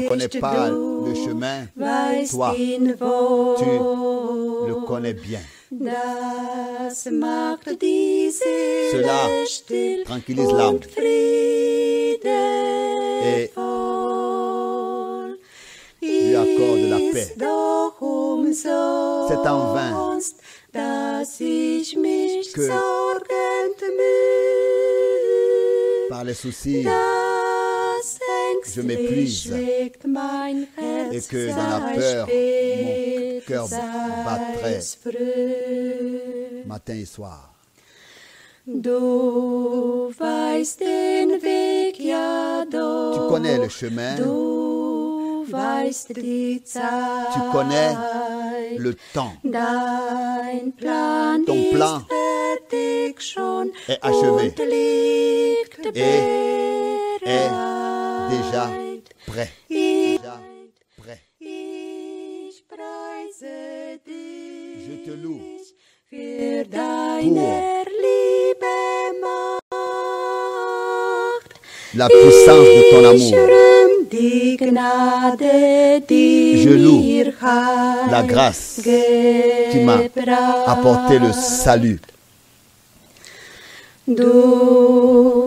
connais pas le chemin, toi, tu le connais bien. Cela tranquillise l'âme. Et lui accorde la paix. C'est en vain que par les soucis, je m'épuise et que dans la peur, mon cœur battrait matin et soir. Du weißt den Weg, ja doch. Tu connais le chemin, Du weißt die Zeit. tu connais le temps. Dein Plan Ton ist Plan fertig schon est achevé und liegt et est bereit. déjà prêt. Ich, Déjà prêt. ich preise dich Je te loue für deine Liebe Macht. la puissance de ton amour, rühm die Gnade, die Je loue mir Heil la grâce qui m'a apporté le salut. Du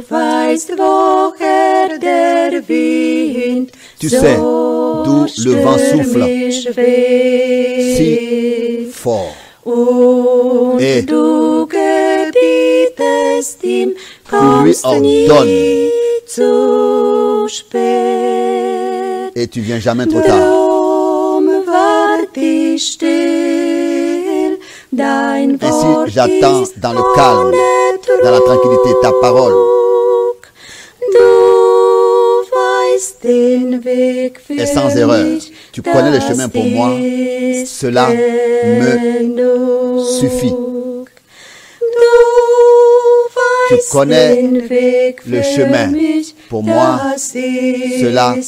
weißt, woher der Wind Tu sais d'où le vent souffle stürmisch weht. si fort. Und Et du gebietest ihm, lui kommst nie ordonnes. zu spät. Et tu viens jamais trop tard. Drum wart ich still, dein Ainsi, Wort j'attends ist dans le calme, ohne dans la tranquillité, ta parole. Trug. Du weißt den Weg für Et sans erreur. mich, Tu connais le das chemin pour moi. ist Cela me genug. suffit. Du Tu weißt connais den Weg le für chemin. mich, Pour moi, das ist cela me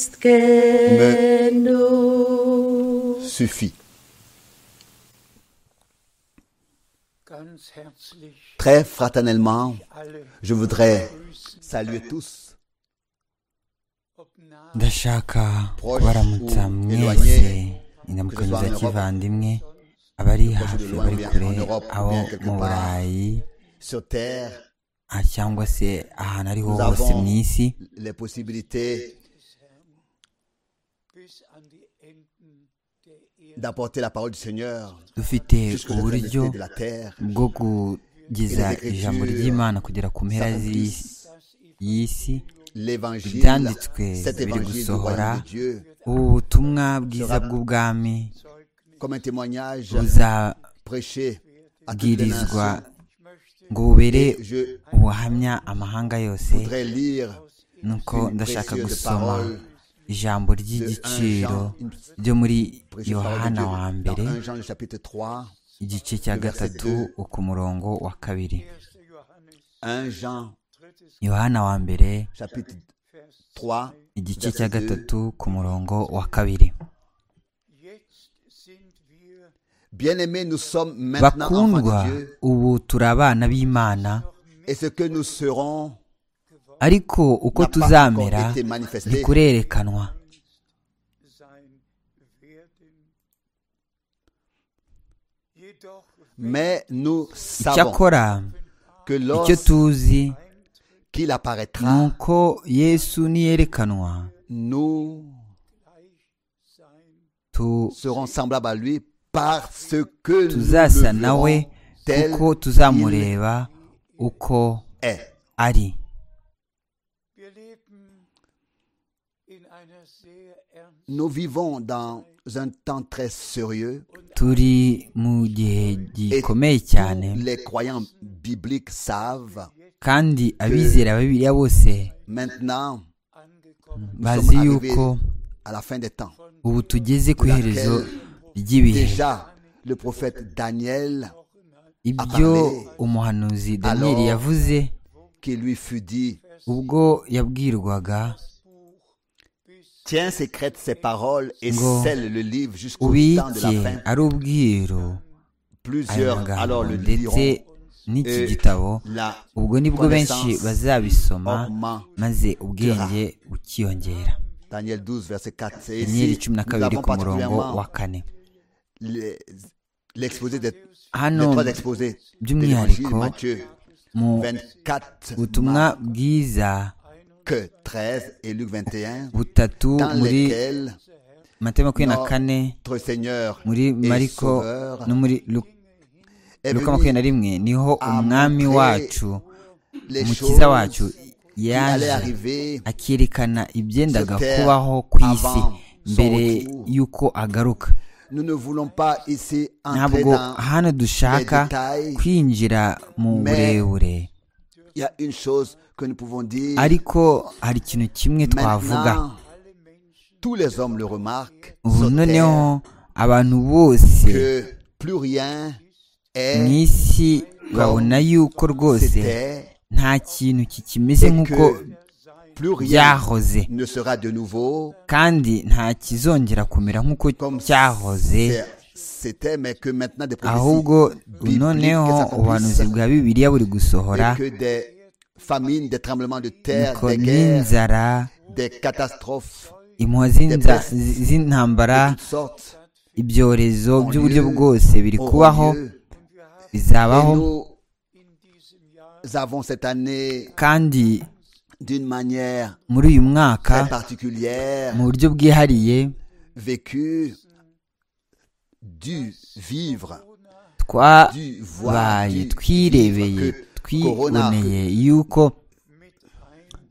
genug. Suffit. Ganz herzlich Très fraternellement, alle je voudrais grüßen, saluer tous, ob nah ndashaka Proche kubaramutsa ou mwese éloigné, que ce ndamukomeza soit en kivandimwe abari que ce hafi soit abari bien en kure Europe, abo bien quelque part. mu burayi sur terre, ah, cyangwa se ahantu ariho Nous hose avons- mu isi les possibilités des Herrn bis an die Enden der Erde d'apporter la parole du Seigneur dufite jusqu'aux uburyo extrémités de la terre, bwo kugeza ijambo ry'imana kugera ku mpera z'isi s'accomplisse y'isi l'évangile, ibyanditswe cet évangile biri du royaume gusohora de Dieu, ubu butumwa bwiza bw'ubwami comme un témoignage prêché à toutes les buzabwirizwa nations. ngo bubere Je ubuhamya amahanga yose voudrais lire nuko ndashaka précieuse gusoma parole ijambo ry'igiciro ryo muri prêchée par yohana wa Dieu mbere dans 1 Jean le chapitre 3, igice cya gatatu ku murongo wa kabiri 1. Johannes 1 Jean yohana wa mbere chapitre 3, igice verset cya 2. gatatu ku murongo wa kabiri Jetzt sind wir Bien-aimés, nous sommes maintenant enfants bakundwa de Dieu ubu turi abana b'imana et ce que nous serons ariko uko n'a pas encore tuzamera été manifesté. ntikurerekanwa sein werden. Jedoch Mais nous savons icyakora que icyo lorsqu'il tuzi ni apparaîtra, uko yesu niyerekanwa nous gleich sein tu- serons semblables à lui parce que nous tuzasa le nawe verrons tel kuko tuzamureba uko qu'il est. ari Wir leben in einer sehr ernsten Nous vivons dans un temps très sérieux turi mu gihe et gikomeye tous cyane les croyants bibliques savent kandi abizera babiriya bose maintenant angekommen. nous bazi sommes arrivés yuko à la fin des temps. ubu tugeze ku iherezo ry'ibihe Déjà, le prophète Daniel, ibyo umuhanuzi daniyeli yavuze qui lui fut dit, ubwo yabwirwaga tiens secrète ces paroles et Ngo, scelle le livre jusqu'au temps de ubike la fin. ari ubwiru ayo Plusieurs alors magambo le ndetse liront. n'iki Et gitabo la ubwo nibwo benshi connaissance bazabisoma augmentera. maze ubwenge bukiyongera Daniel 12, verset 4. Et daniyeli ici, cumi na nous kabiri avons ku murongo wa particulièrement kane les- l'exposé des, les hano trois exposés de l'évangile by'umwihariko Matthieu mu 24, butumwa Marc bwiza que 13 et Luc 21, butatu dans muri lesquels matema makumyabiri na No- kane notre Seigneur muri et mariko Sauveur no muri Lu- est luka makumyabiri na venu rimwe niho umwami montrer wacu les choses umukiza wacu qui allaient yaje arriver akerekana ibyendaga sur terre kubaho ku isi avant son mbere retour. y'uko agaruka Nous ne voulons pas ici entrer ntabwo dans... hano dushaka détails, kwinjira mu mais burebure Il y a une chose que nous pouvons dire. ariko hari ikintu kimwe twavuga Maintenant, tous les hommes le remarquent. ubu sur terre, noneho abantu bose que plus rien mu est isi babona yuko rwose c'était, nta kintu kikimeze nk'uko plus rien byahoze ne sera de nouveau kandi nta kizongera kumera nk'uko comme cyahoze c'est- c'était, mais que maintenant des ahubwo prophéties bibliques noneho ubuhanuzi s'accomplissent bwa bibiliya buri gusohora et que des famines, des tremblements de terre, nuko des guerres, n'inzara des catastrophes impuha z'inza- Des pestes. z'intambara de toutes sortes ibyorezo ont by'uburyo lieu, bwose biri auront kubaho lieu. Et bizabaho nous avons cette année kandi d'une manière muri uyu mwaka très particulière mu buryo bwihariye vécu du vivre du voir twabaye du twirebeye vivre que corona twiboneye yuko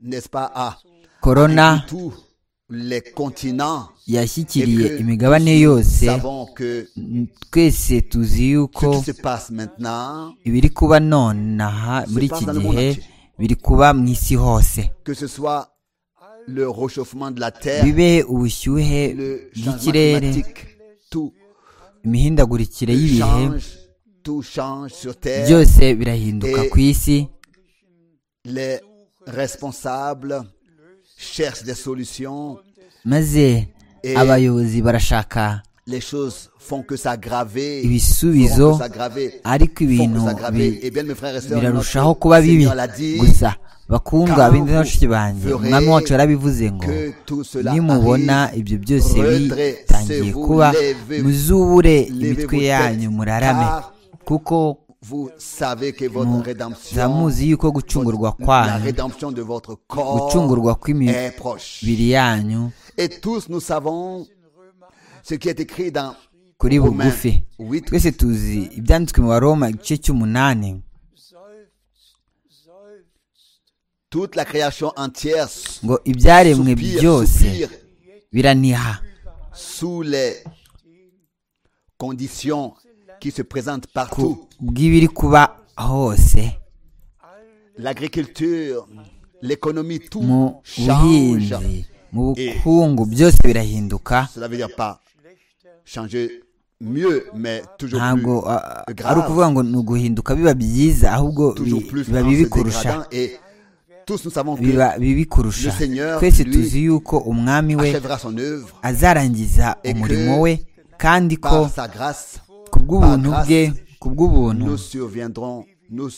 n'est-ce pas à korona tous les continents yashyikiriye que imigabane yose savons que twese tuzi ce yuko qui se passe maintenant ibiri kuba nonaha muri iki passe dans le gihe monde entier. biri kuba mu isi hose que ce soit le réchauffement de la terre bibe ubushyuhe le changement bw'ikirere climatique tout imihindagurikire y'ibihe change tout change sur terre byose birahinduka Et- ku isi les responsables cherchent des solutions maze Et- abayobozi barashaka les choses font que s'aggraver Ibisubizo, font que s'aggraver ariko font ibintu que bi- s'aggraver et bien mes frères et sœurs birarushaho notre kuba bibi Seigneur l'a dit gusa bakundwa Quand bindi vous n'abashiki banjye verrez umwami wacu yarabivuze ngo que tout cela nimubona arrive, ibyo byose bitangiye redressez-vous, kuba levez-vous, muzubure levez imitwe vos yanyu têtes, murarame car kuko vous savez que votre rédemption muzamuzi yuko gucungurwa votre- la kwanyu rédemption de votre corps gucungurwa kw'imibiri est proche yanyu et tous nous savons ce qui est écrit dans kuri Romains bugufi 8 twese tuzi ibyanditswe mu baroma igice cy'umunani toute la création entière ngo ibyaremwe soupire, byose soupire biraniha sous les conditions qui se présentent ku partout. bw'ibiri kuba hose L'agriculture, l'économie, mu tout change. buhinzi mu bukungu byose birahinduka Cela veut dire pas changer mieux, mais toujours ntabwo plus a- a- grave. ari ukuvuga ngo ni uguhinduka biba byiza ahubwo toujours bi- plus biba en bibi se kurusha dégradant et tous nous savons que biba bibi kurusha Le Seigneur, twese lui, tuzi yuko umwami we achèvera son œuvre azarangiza que umurimo we kandi ko par sa grâce. ku bw'ubuntu par bwe grâce, ku bw'ubuntu Nous surviendrons, nous,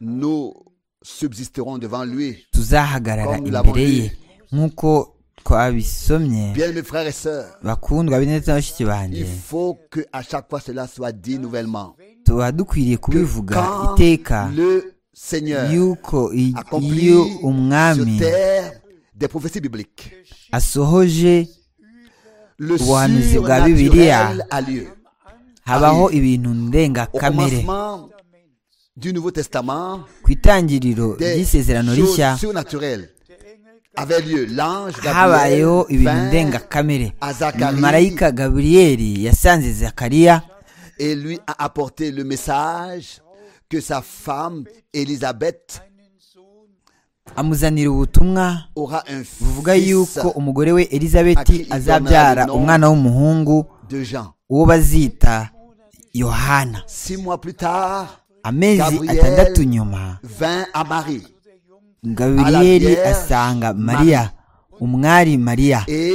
nous subsisterons devant lui. tuzahagarara comme nous imbere l'avons ye nk'uko twabisomye Bien mes frères et sœurs, bakundwa bineza na bashiki banjye il faut que à chaque fois cela soit dit nouvellement. tuba dukwiriye kubivuga Quand iteka le Seigneur yuko i- accomplit iyo sur umwami terre des prophéties bibliques, asohoje le Ubuhanuzi bwa Bibiliya surnaturel a lieu. habaho Ari- ibintu Au ndengakamere commencement du Nouveau Testament, ku itangiriro des ry'isezerano rishya choses surnaturelles avaient lieu. L'ange Gabriel habayeho ibintu vint ndengakamere à Zacharie marayika gaburiyeli yasanze zakariya et lui a apporté le message que sa femme Élisabeth amuzanira ubutumwa aura un buvuga fils yuko umugore we elizabeti Aki- azabyara Donald, no. umwana w'umuhungu de Jean. uwo bazita yohana Six mois plus tard, amezi Gabriel atandatu nyuma vint à Marie gaburiyeli Vierge asanga Marie. mariya umwari mariya et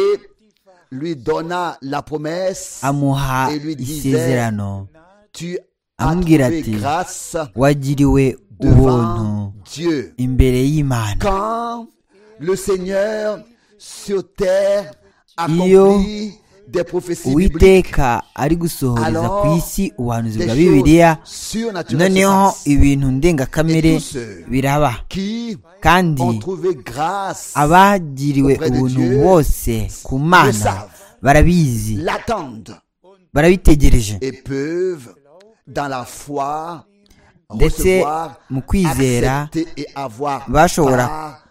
lui donna la promesse amuha et lui disait, isezerano Tu as amubwira trouvé ati grâce wagiriwe devant ubuntu Dieu. imbere y'imana Quand le Seigneur sur terre Iyo accomplit des prophéties bibliques. uwiteka ari gusohoreza ku Alors, isi ubuhanuzi bwa des bibiliya choses surnaturelles se noneho passent. ibintu ndengakamere Et tous ceux biraba qui kandi ont trouvé grâce, abagiriwe auprès de ubuntu Dieu bose ku mana savent. barabizi l'attendent barabitegereje et peuvent, dans la foi, ndetse recevoir, mu kwizera accepter et avoir bashobora part à ces choses.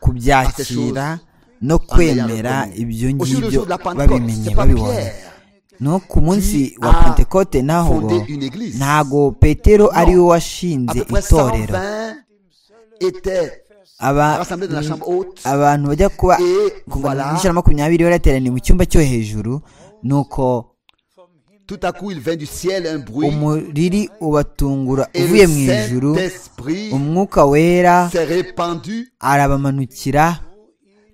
kubyakira no kwemera ibyo Aussi, le ngibyo jour de la Pentecôte, babimenye c'est pas babibonye Pierre no ku munsi qui wa a pentekote naho fondé une église. ntago petero ari we à washinze peu près itorero 120 étaient Aba- rassemblés dans la mm, chambre haute abantu bajya kuba Et kuva mu voilà. ijana na makumyabiri barateraniye mu cyumba cyo hejuru nuko tout à coup il vint du ciel un bruit umuriri ubatungura et uvuye le mu ijuru Saint-Esprit umwuka wera s'est répandu arabamanukira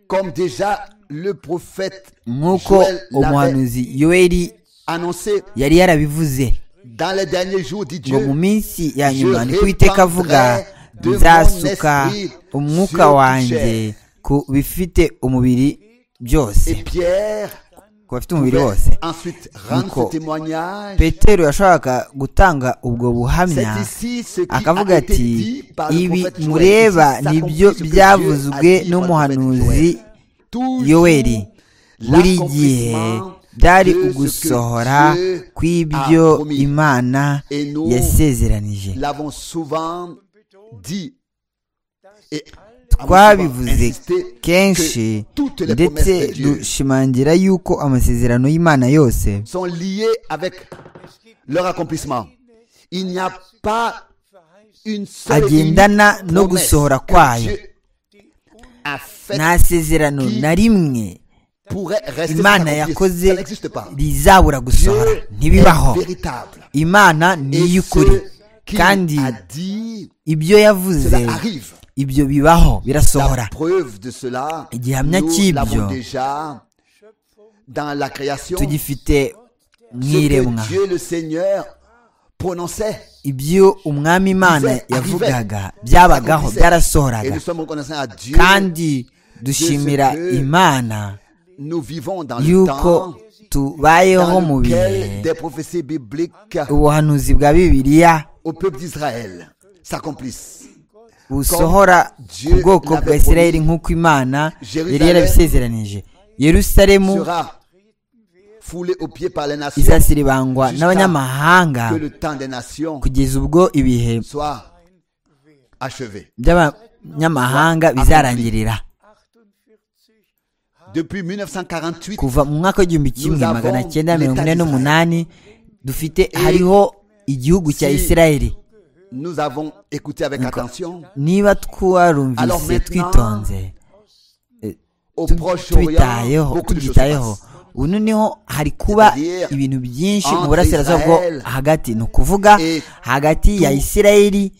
comme déjà le prophète nk'uko Joël l'avait umuhanuzi yoeli annoncé yari yarabivuze dans les derniers jours dit ngo mu Dieu minsi ya nyuma Je niko uwiteka avuga répandrai de mon nzasuka esprit umwuka sur toute wanjye chair." ku bifite umubiri et byose Pierre ku bafite umubiri pouvait wose ensuite rendre Nico. ce témoignage petero yashoboraga gutanga ubwo buhamya C'est ici ce qui akavuga a été ati dit par le ibi prophète Joël. mureba Ici nibyo s'accomplit ce que Dieu byavuzwe a dit par le n'umuhanuzi prophète Joël. Toujours yoweli buri gihe l'accomplissement byari de ce que ugusohora Dieu kw'ibyo a promis. imana Et nous yasezeranije l'avons souvent dit et twabivuze insisté kenshi que toutes les ndetse promesses de Dieu dushimangira yuko amasezerano y'imana yose sont liées avec leur accomplissement. Il n'y a pas une seule agendana unique no promesse gusohora que kwayo Dieu a faite nta sezerano na rimwe pourrait rester sans imana accomplir. yakoze Ça n'existe pas. rizabura gusohora Dieu ntibibaho est véritable. imana ni Et iy'ukuri ce qu'il kandi a dit, ibyo yavuze cela arrive. ibyo bibaho birasohora La preuve de cela, Igihamya nous cy'ibyo l'avons déjà dans la création. Ce tugifite mu iremwa que Dieu le Seigneur prononçait. ibyo umwami imana disait, yavugaga arrivait, byabagaho s'accomplissait. Et byarasohoraga nous sommes reconnaissants à Dieu. kandi dushimira Dieu, imana Nous vivons dans le yuko temps tubayeho mu dans bihe lequel des prophéties bibliques ubuhanuzi bwa bibiliya au peuple d'Israël s'accomplissent. busohora ku Dieu bwoko bwa l'avait isirayeli promis, nk'uko imana yari Jerusalem yarabisezeranije yerusalemu Sera foulé aux pieds par les nations izasiribangwa jusqu'à n'abanyamahanga que le temps des nations kugeza ubwo ibihe soit achevé. by'abanyamahanga bizarangirira Depuis 1948, kuva mu mwaka w'igihumbi kimwe avons magana cyenda mirongo ine l'État n'umunani dufite hariho igihugu cya si- isirayeli nous avons écouté avec attention niba Alors twarumvise maintenant, twitonze au tu- Proche-Orient, tubitayeho beaucoup de choses se tubyitayeho passent. ubu noneho hari kuba C'est-à-dire, ibintu byinshi mu entre burasirazuba bwo Israël hagati ni ukuvuga et hagati ya isirayeli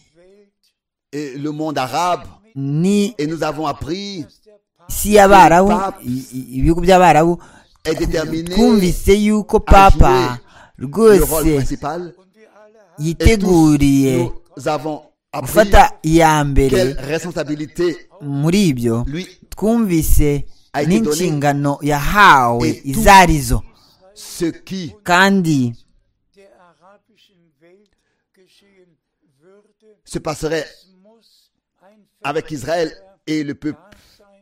Et le monde arabe, n'isi et nous avons appris, y'abarabu Pape- i- i- ibihugu by'abarabu est déterminé twumvise yuko jouer papa le rôle rwose principal. Et tous, yiteguriye nous avons appris gufata iya quelle mbere responsabilité muri ibyo lui twumvise A été donné. n'inshingano yahawe Et tout. izo arizo ce qui kandi der arabischen Welt geschehen würde, se passerait muss ein avec Israël et le peuple.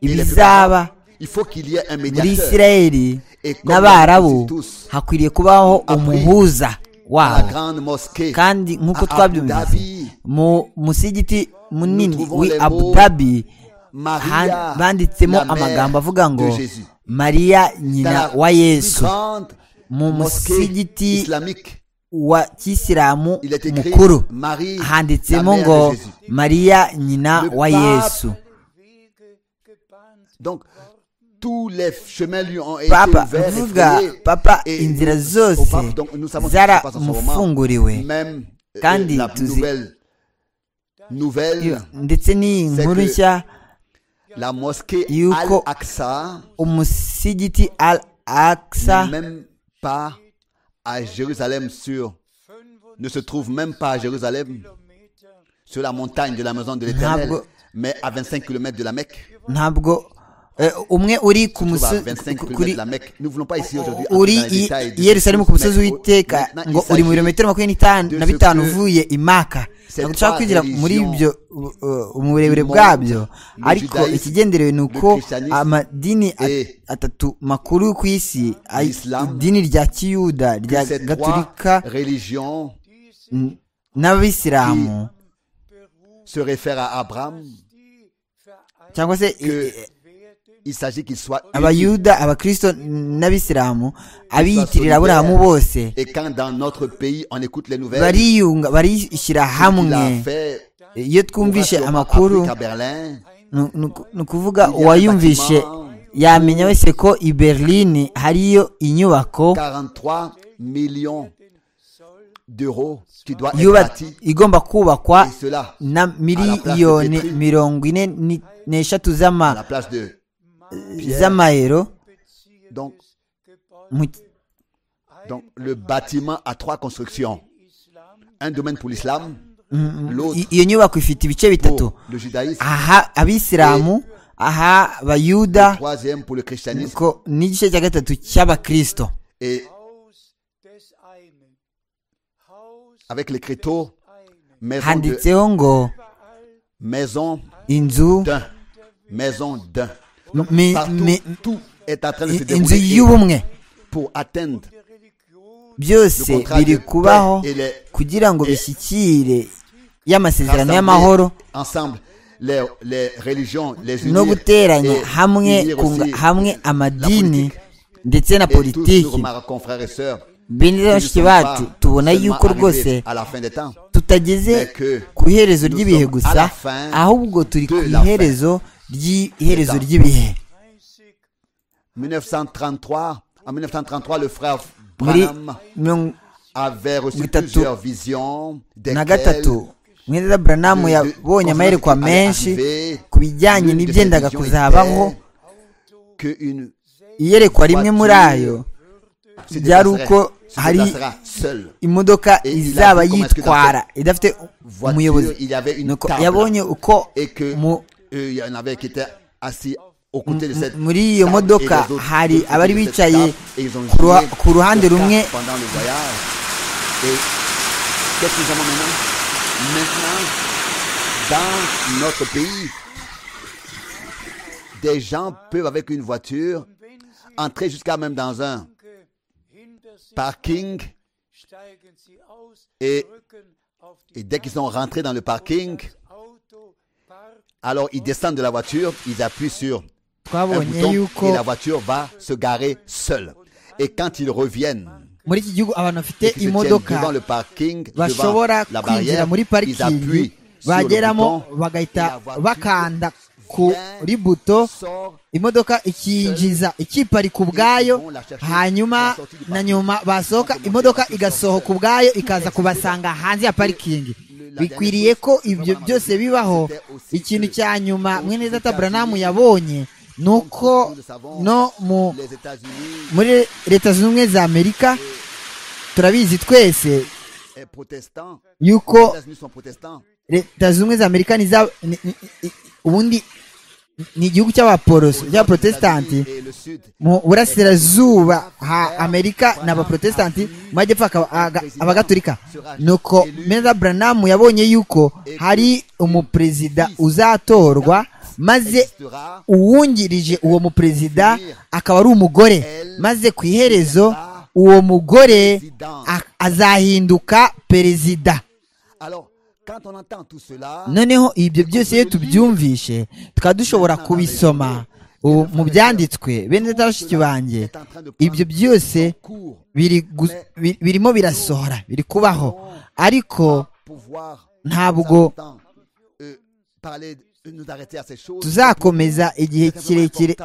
Et les peuples arabes. ibizaba Il faut qu'il y ait un muri médiateur. isirayeli n'abarabu hakwiriye kubaho umuhuza à La wabo grande mosquée. kandi nk'uko à Abu twabyumvise Dhabi, mu musigiti munini Nous trouvons wi les abu mots dhabi Maria, ha- banditsemo la mère amagambo avuga ngo de Jésus. mariya Dans nyina la wa plus yesu grande mu mosquée musigiti islamique, wa kisilamu il est écrit mukuru Marie, la handitsemo mère ngo de Jésus. mariya nyina Le wa pape- yesu Donc, tous les chemins lui ont été papa ouverts et vuga frayés. papa Et inzira nous- au zose pape, donc, nous savons ce qui se passe en ce moment. zaramufunguriwe Même euh, Kandi la tuzi- nouvelle, nouvelle, ndetse n'iyi C'est nkuru que- nshya la mosquée Yuko- Al-Aqsa, umusigiti al aksa même pas à Jérusalem sur, ne se trouve même pas à Jérusalem sur la montagne de la maison de l'Éternel, Ntabwo- mais à 25 km de la Mecque. ntabwo Eh, umwe uri ku trouve à musozi 25 ku- km kuri de la Mecque. Nous ne voulons pas ici aujourd'hui. uri entrer dans les i détails de i yerusalemu ku ce qui se musozi passe. w'iteka Maintenant, il ngo uri mu s'agit- birometero makumyabiri n'itanu na de ce bitanu que uvuye imaka ces ntabwo dushobora trois kwinjira muri religions ibyo u- u- uburebure du bwabyo monde, le ariko judaïsme, ikigenderewe ni le uko christianisme amadini at- et atatu makuru ku isi ay- l'islam, idini rya kiyuda que rya ces gaturika trois religions n- n'abayisilamu se réfèrent à Abraham. cyangwa se i- que i- Il s'agit qu'il soit unique. abayuda abakristo n'abisilamu abiyitirira aburahamu bose Et quand dans notre pays on écoute les nouvelles, bariyunga barishyira il a hamwe fait iyo twumvishe amakuru Afrique à Berlin. ni- ni uku- ni ukuvuga uwayumvishe yamenya wese ko i berlin hariyo inyubako 43 millions d'euros qui doit être yuba- bâti. igomba kubakwa Et cela, na miliyoni mirongo ine ni- n'eshatu à z'ama- la place de. z'amayero Donc, mu- donc le bâtiment a trois constructions. Un domaine pour l'islam, l'autre i- iyo nyubako ifite ibice bitatu pour le judaïsme, aha abisilamu aha le abayuda troisième pour le christianisme ko n'igice cya gatatu cy'abakristo et avec les crétaux, maison de, handitseho ngo maison inzu d'un, maison d'un. mi- Partout, mi- tout est en train de se i- inzu dérouler et y'ubumwe pour atteindre byose biri kubaho kugira ngo bishyikire y'amasezerano y'amahoro rassembler ensemble les, les religions, les no unir guteranya et hamwe unir kunga aussi hamwe amadini ndetse na Et tous nous politiki remarquons, frères et sœurs, bene que nous ne bashiki sommes pas bacu tubona seulement yuko arrivés rwose à la fin des temps. tutageze Mais que ku iherezo nous ry'ibihe sommes à gusa la fin ahubwo turi de ku la fin. iherezo ry'iherezo C'est ça. ry'ibihe 1933, en 1933, le frère muri Branham mirongo avait reçu Gatatu. plusieurs visions na desquelles gatatu mweneza buranamu le- yabonye le- amayerekwa le- menshi le- ku bijyanye l'une de ces n'ibyendaga visions kuzabaho était que une- iyerekwa rimwe muri ayo se ryari déplacerait- uko se hari déplacera seule. imodoka Et il a izaba vu comment est-ce que yitwara idafite Voiture, umuyobozi il y avait une Nuko table. yabonye uko Et que mu- euh, il y en avait qui étaient assis aux côtés de cette muri iyo table modoka et les autres hari de ce côté abari de cette bicaye table. Et ils ont ku ruha- joué ku ruhande aux cartes rumwe. pendant le voyage. Et qu'est-ce que nous avons maintenant Maintenant, dans notre pays, des gens peuvent avec une voiture entrer jusqu'à même dans un parking Et, et dès qu'ils sont rentrés dans le parking, alors ils descendent de la voiture, ils appuient sur un twabonye bouton yuko et la voiture va se garer seule. Et quand ils reviennent, muri iki gihugu abantu bafite et qui se tiennent imodoka devant le parking, devant bashobora la kwinjira barrière, muri ils appuient parikingi sur le bageramo bouton, et la bagahita voiture bakanda kuri buto sort imodoka ikinjiza ikiparika ubwayo hanyuma na nyuma basohoka imodoka igasohoka ubwayo ikaza kubasanga hanze ya parikingi bikwiriye ko ibyo byose bibaho ikintu cya nyuma mwene data buranamu yabonye ni uko no mu les États-Unis muri leta zunze ubumwe za amerika turabizi twese est protestant. Les yuko États-Unis sont protestants. leta zunze ubumwe za amerika ni za- ni- ni- ni- ubundi ni igihugu cy'abaporoso cy'abaprotestanti Et le Sud, mu burasirazuba ha amerika ni abaprotestanti mu majyepfo hakaba aga- abagatolika nuko meza buranamu yabonye yuko hari umuperezida uzatorwa maze existera uwungirije uwo muperezida akaba ari umugore maze ku iherezo uwo mugore a- azahinduka perezida Alors, quand on entend tout cela, noneho ibyo byose iyo tubyumvishe tukaba dushobora kubisoma ubu mu byanditswe bene data bashiki banjye ibyo byose cours biri gu- bi- birimo birasohora biri kubaho ariko pouvoir ntabwo sans autant, euh, parler, de- nous arrêter à ces choses. tuzakomeza igihe kirekire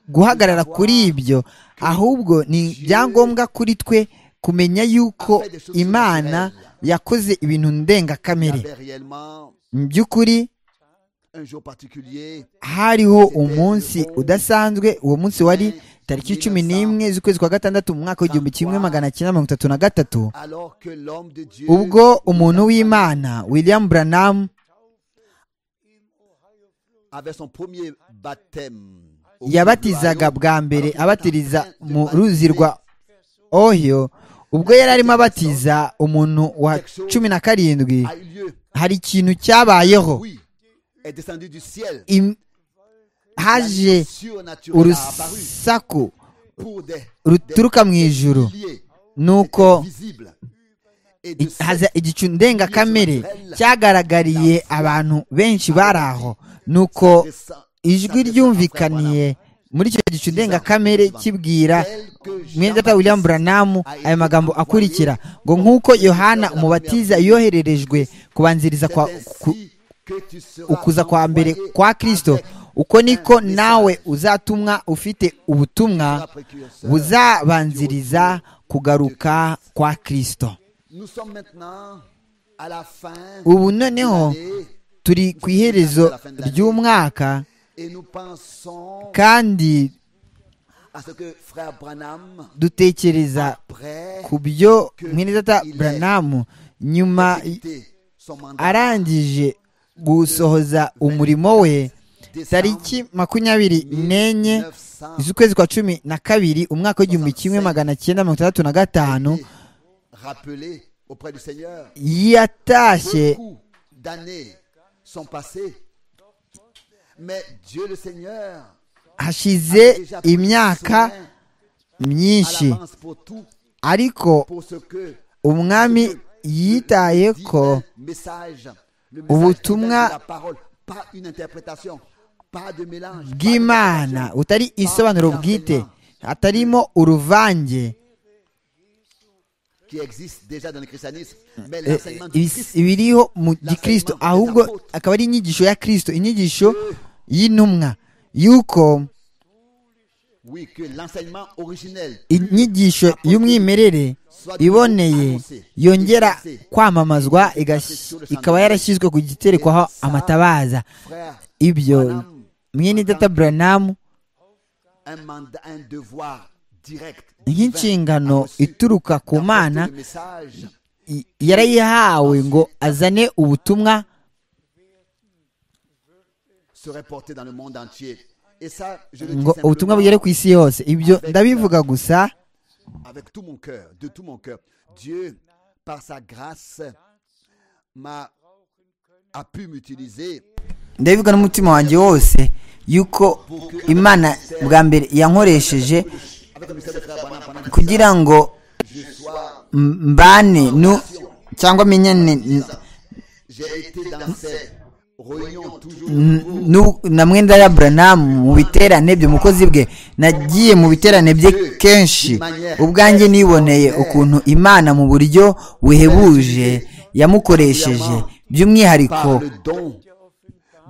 guhagarara kuri ibyo ahubwo ni ibyangombwa kuri twe kumenya yuko imana yakoze ibintu Il y ndengakamere avait réellement mu by'ukuri un jour particulier, hariho umunsi udasanzwe uwo munsi wari tariki cumi n'imwe z'ukwezi kwa gatandatu mu mwaka w'igihumbi kimwe magana cyenda mirongo itatu na gatatu alors que l'homme de Dieu ubwo umuntu w'imana william branham avait son premier baptême yabatizaga bwa mbere abatiriza mu ruzi rwa ohiyo ubwo yari arimo abatiza umuntu wa cumi na karindwi a eu lieu. hari ikintu cyabayeho Oui, est descendu du ciel. Im- haje La surnaturelle a apparu urusaku pour des ruturuka mu ijuru liés nuko visibles. Et de i- cette haza igicu ndengakamere cyagaragariye abantu benshi bari aho nuko descend- ijwi ryumvikaniye muri icyo gicu ndengakamere kibwira telle que mwene data william buranamu aya magambo akurikira ngo nk'uko yohana umubatiza yohererejwe kubanziriza kwa, ku, ainsi que tu seras ukuza kwa mbere envoyé kwa kristo avec uko niko nawe uzatumwa ufite ubutumwa buzabanziriza kugaruka kwa kristo Nous sommes maintenant à la fin ubu de noneho l'année turi ku iherezo ry'umwaka et nous pensons kandi à ce que frère Branham dutekereza prêt ku byo mwene data buranamu nyuma son mandat arangije gusohoza umurimo we tariki makumyabiri n'enye z'ukwezi kwa cumi na kabiri umwaka w'igihumbi kimwe magana cyenda mirongo itandatu na gatanu rappelé auprès du Seigneur yatashye beaucoup d'années sont passées mais Dieu le Seigneur a hashize déjà pris imyaka soin à myinshi l'avance pour tout ariko pour ce que umwami yitaye divin ko message, le message ubutumwa divin de la parole, pas une interprétation, pas de mélange, pas de bw'imana mélange. butari isobanuro bwite hatarimo uruvange qui existe déjà dans le christianisme, mais Eh, l'enseignement du ibis- Christ ibiriho mu gikristo ahubwo akaba ari inyigisho ya kristo inyigisho y'intumwa y'uko oui, que l'enseignement originel inyigisho y'umwimerere iboneye yongera kwamamazwa igas- ikaba yarashyizwe ku giterekwaho amatabaza frère ibyo mwene data buranamu un mandat, un devoir direct divin, a nk'inshingano reçu ituruka ku mana d'apporter le message i- yarayihawe ngo azane ubutumwa serait porté dans le monde entier et ça je le dis ngo ubutumwa bugere ku simplement isi yose ibyo ndabivuga gusa avec tout mon cœur de tout mon cœur Dieu par sa grâce m'a a pu m'utiliser ndabivuga n'umutima wanjye wose yuko imana bwa mbere yankoresheje avec le message de frère Branham pendant que kugira ngo je sois m- mbane nu cyangwa menyane n- j'ai été dans ces réunions toujours nu- na mwenda ya buranamu mu biterane byo mukozi bwe nagiye mu biterane bye kenshi ubwanjye niboneye ukuntu imana mu buryo buhebuje yamukoresheje par by'umwihariko le don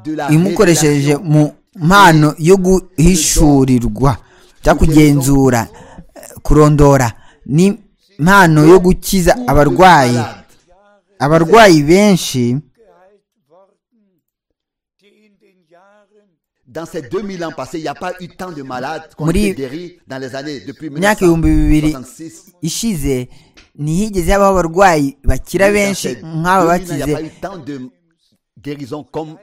de la imukoresheje révélation mu mpano yo guhishurirwa cyangwa kugenzura eh, kurondora ni impano yo gukiza abarwayi abarwayi benshi die in den Jahren Dans ces 2000 ans passés, il n'y a pas eu tant de malades qu'on Muri- été guéris dans les années depuis myaka ibihumbi bibiri 1966. ishize ntihigeze habaho abarwayi bakira benshi nk'aba Il n'y a pas bakize eu tant de guérisons comme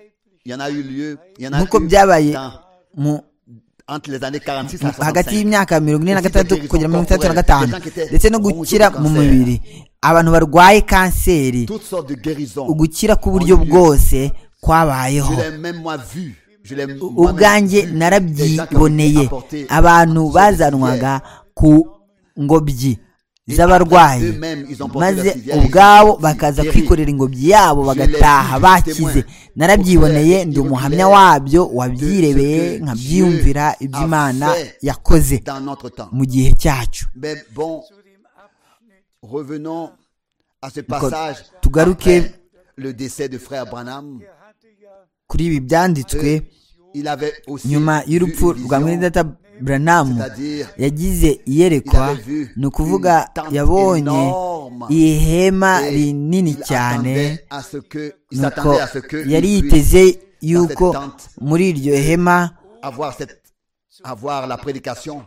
il y en a eu lieu. Il y en a nk'uko eu byabaye tant mu entre les années 46 à 65. hagati y'imyaka mirongo ine na gatandatu kugera mirongo itandatu na gatanu ndetse no gukira mu mubiri abantu barwaye kanseri Toutes sortes de guérisons. ugukira k'uburyo bwose kwabayeho Je l'ai même moi vu. Je l'ai moi-même vu. ubwanjye Des gens qui ont narabyiboneye apporté abantu sur les bazanwaga ku ngobyi z'abarwayi maze ubwabo bakaza kwikorera ingobyi yabo bagataha bakize narabyiboneye ndi umuhamya wabyo wabyirebeye nkabyiyumvira iby'imana yakoze dans notre temps. mu gihe cyacu Mais bon, revenons à ce Encore. passage Tugaruke. après le décès de frère Branham. kuri ibi byanditswe Euh, Il avait aussi nyuma vu y'urupfu une rwa vision. mwene data buranamu C'est-à-dire, yagize iyerekwa il avait vu ni ukuvuga une tente yabonye énorme. ihema Et rinini il cyane attendait à ce que- il nuko s'attendait à ce que yari il puisse yiteze yuko cette tente. muri iryo hema avoir cette avoir la prédication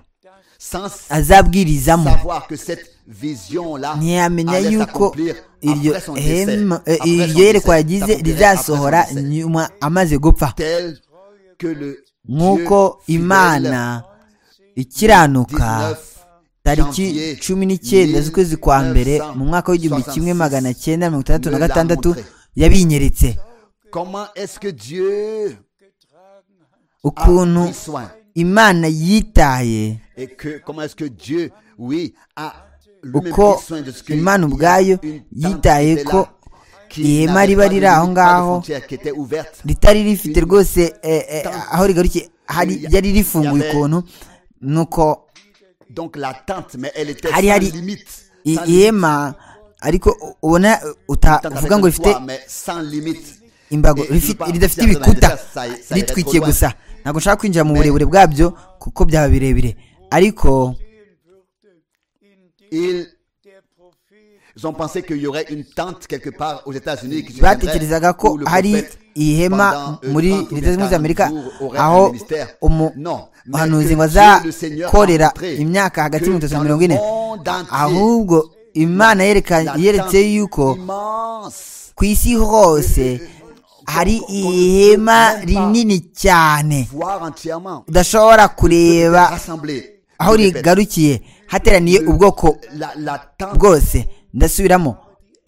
sans azabwirizamo savoir que cette vision là ntiyamenya yuko iryo hema eh, iryo yerekwa yagize rizasohora rizasohora nyuma amaze gupfa tel que le nk'uko imana ikiranuka tariki cumi n'icyenda z'ukwezi kwa mbere mu mwaka w'igihumbi kimwe magana cyenda mirongo itandatu na gatandatu yabinyeretse Comment est-ce que Dieu ukuntu imana yitaye et que comment est-ce que Dieu, oui, a lui-même uko pris soin de ce que imana ubwayo une tente yitaye était ko là, qui ihema n'avait riba pas de riri aho limite, pas de ngaho frontière qui était ouverte. ritari rifite rwose eh, eh, aho rigarukiye hari yari rifunguye ukuntu nuko Donc la tente, mais elle était Hari, sans hari. limite. i- sans limite. ihema ariko ubona uta- Tente uvuga avec ngo un rifite toit, mais sans limite. imbago Eh, rifi- je veux pas ridafite dire ibikuta ça, ça irait trop ritwikiye loin. gusa ntabwo nshaka kwinjira mu burebure bwabyo kuko byaba birebire ariko Ils ont pensé qu'il y aurait une tente quelque part aux États-Unis qui se batekerezaga ko tiendrait où le hari prophète, ihema pendant, euh, muri 30 ou leta zunze ubumwe za 40 amerika jours, aurait aho un ministère. umu- Non, mais umuhanuzi que ngo Dieu, le Seigneur, azakorera a montré imyaka hagati que y'ibihumbi bitatu na dans mirongo le ine monde entier, ahubwo imana yereka- la yeretse tente yuko immense ku isi hose hari ihema rinini cyane voire entièrement udashobora kureba rassemblé aho Je répète, rigarukiye hateraniye ubwoko la, la tente bwose ndasubiramo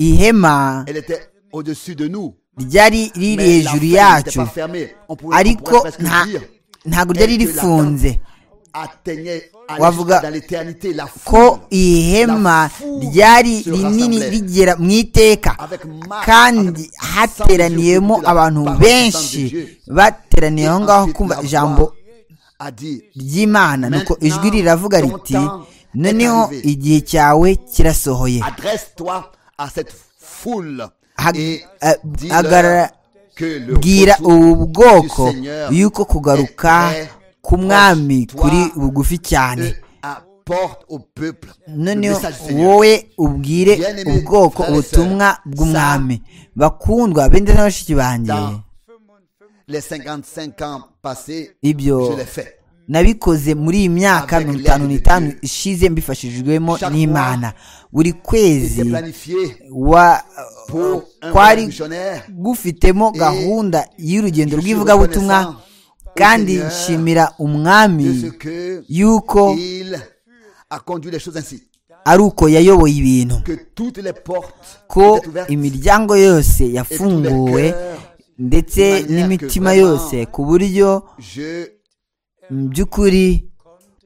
ihema elle était au-dessus de nous ryari riri mais la hejuru fenêtre n'était yacu pas fermée. On pouvait- on pourrait ariko presque nta- dire ntabwo eh, ryari que la rifunze tente atteignait à Wavuga l'é- dans l'éternité la ko foule ihema ryari rinini rigera mu iteka kandi hateraniyemo abantu benshi bateraniye aho ngaho kumva ijambo a dit ry'imana nuko ijwi riravuga riti noneho igihe cyawe kirasohoye adresse-toi à cette foule Hag- et eh, dis-leur agara- que le bwira retour ubu du bwoko Seigneur y'uko kugaruka k'umwami kuri bugufi euh, cyane apporte au peuple le noneho message du Seigneur. wowe ubwire ubwoko ubutumwa bw'umwami bakundwa bende na bashiki banjye Dans les 55 ans passés, Ibyo- je l'ai fait. nabikoze muri iyi myaka mirongo itanu n'itanu ishize mbifashijwemo n'imana buri kwezi C'était planifié wa pour un kwari missionnaire. gufitemo gahunda y'urugendo rw'ivugabutumwa kandi nshimira umwami de ce que yuko il a conduit les choses ainsi ari uko yayoboye ibintu que toutes les portes ko étaient ouvertes imiryango yose yafunguwe ndetse n'imitima yose ku buryo je mu by'ukuri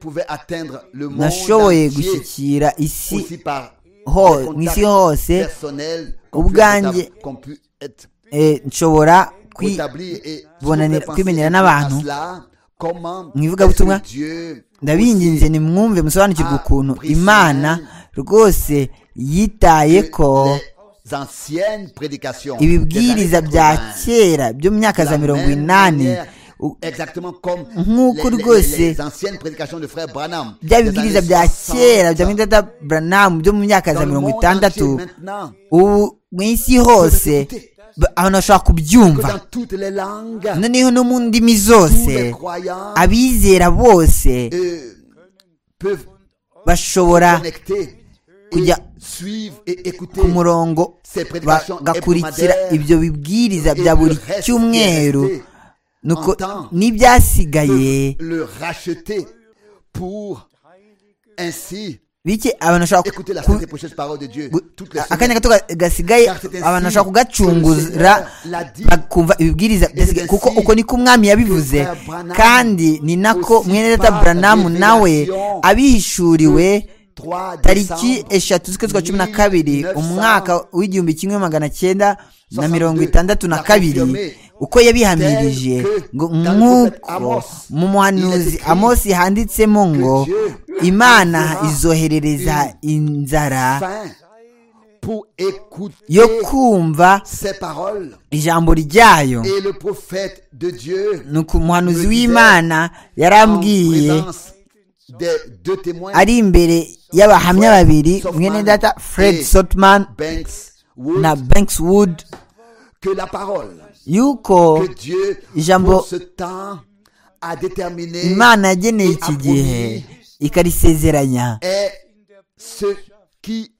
pouvais atteindre le monde nashoboye entier gushyikira isi aussi par ho des mu isi contacts hose personnels qu'on pu ubwanjye- étab- qu'on pu être eh, nshobora kwi établir et bonanira- si on peut penser kwimenyera à n'abantu. cela, comment Mu est-ce ivugabutumwa, que Dieu ndabinginze nimwumve musobanukirwe ukuntu Priscilla- imana rwose yitaye ko les anciennes prédications des ibibwiriza années bya 80, kera byo mu myaka la za mirongo même inani manière, u- exactement comme nk'uko les- les- rwose les anciennes prédications de frère Branham bya des bibwiriza années bya 60, kera bya mwidada buranamu byo mu myaka dans za le mirongo monde itandatu entier maintenant, ubu mu isi hose ba- abantu bashobora que kubyumva dans toutes les langues noneho no mu ndimi tous les zose croyants abizera bose euh, peuvent bashobora connecter et kujya suivre et écouter ku murongo ces prédications bagakurikira hebdomadaires ibyo bibwiriza et bya le buri reste qui est cyumweru resté nuko en temps n'ibyasigaye le racheter pour ainsi bike abantu bashobora écouter la ku- sainte et précieuse parole de Dieu gu- toutes les akanya semaines. gato ga- gasigaye Car c'est ainsi abantu bashobora que le kugacungura Seigneur l'a dit. bakumva ibibwiriza byasigaye ainsi kuko uko niko umwami yabivuze que Frère Branham kandi ni nako aussi mwene data par buranamu nawe révélation abihishuriwe 3 tariki décembre eshatu z'ukwezi kwa cumi na kabiri 1900 umwaka w'igihumbi kimwe magana cyenda na 62 mirongo itandatu na kabiri uko yabihamirije ngo nk'uko mu muhanuzi amosi handitsemo ngo imana izoherereza inzara fin pour écouter yo kumva ces paroles ijambo ryayo et le prophète de Dieu nuko umuhanuzi w'imana yarambwiye en présence des deux témoins ari imbere y'abahamya babiri mwene data fred sotman Banks Wood, na banks wood que la parole yuko que Dieu Ijambo- pour ce temps a déterminé imana yageneye iki gihe ikarisezeranya est ce qui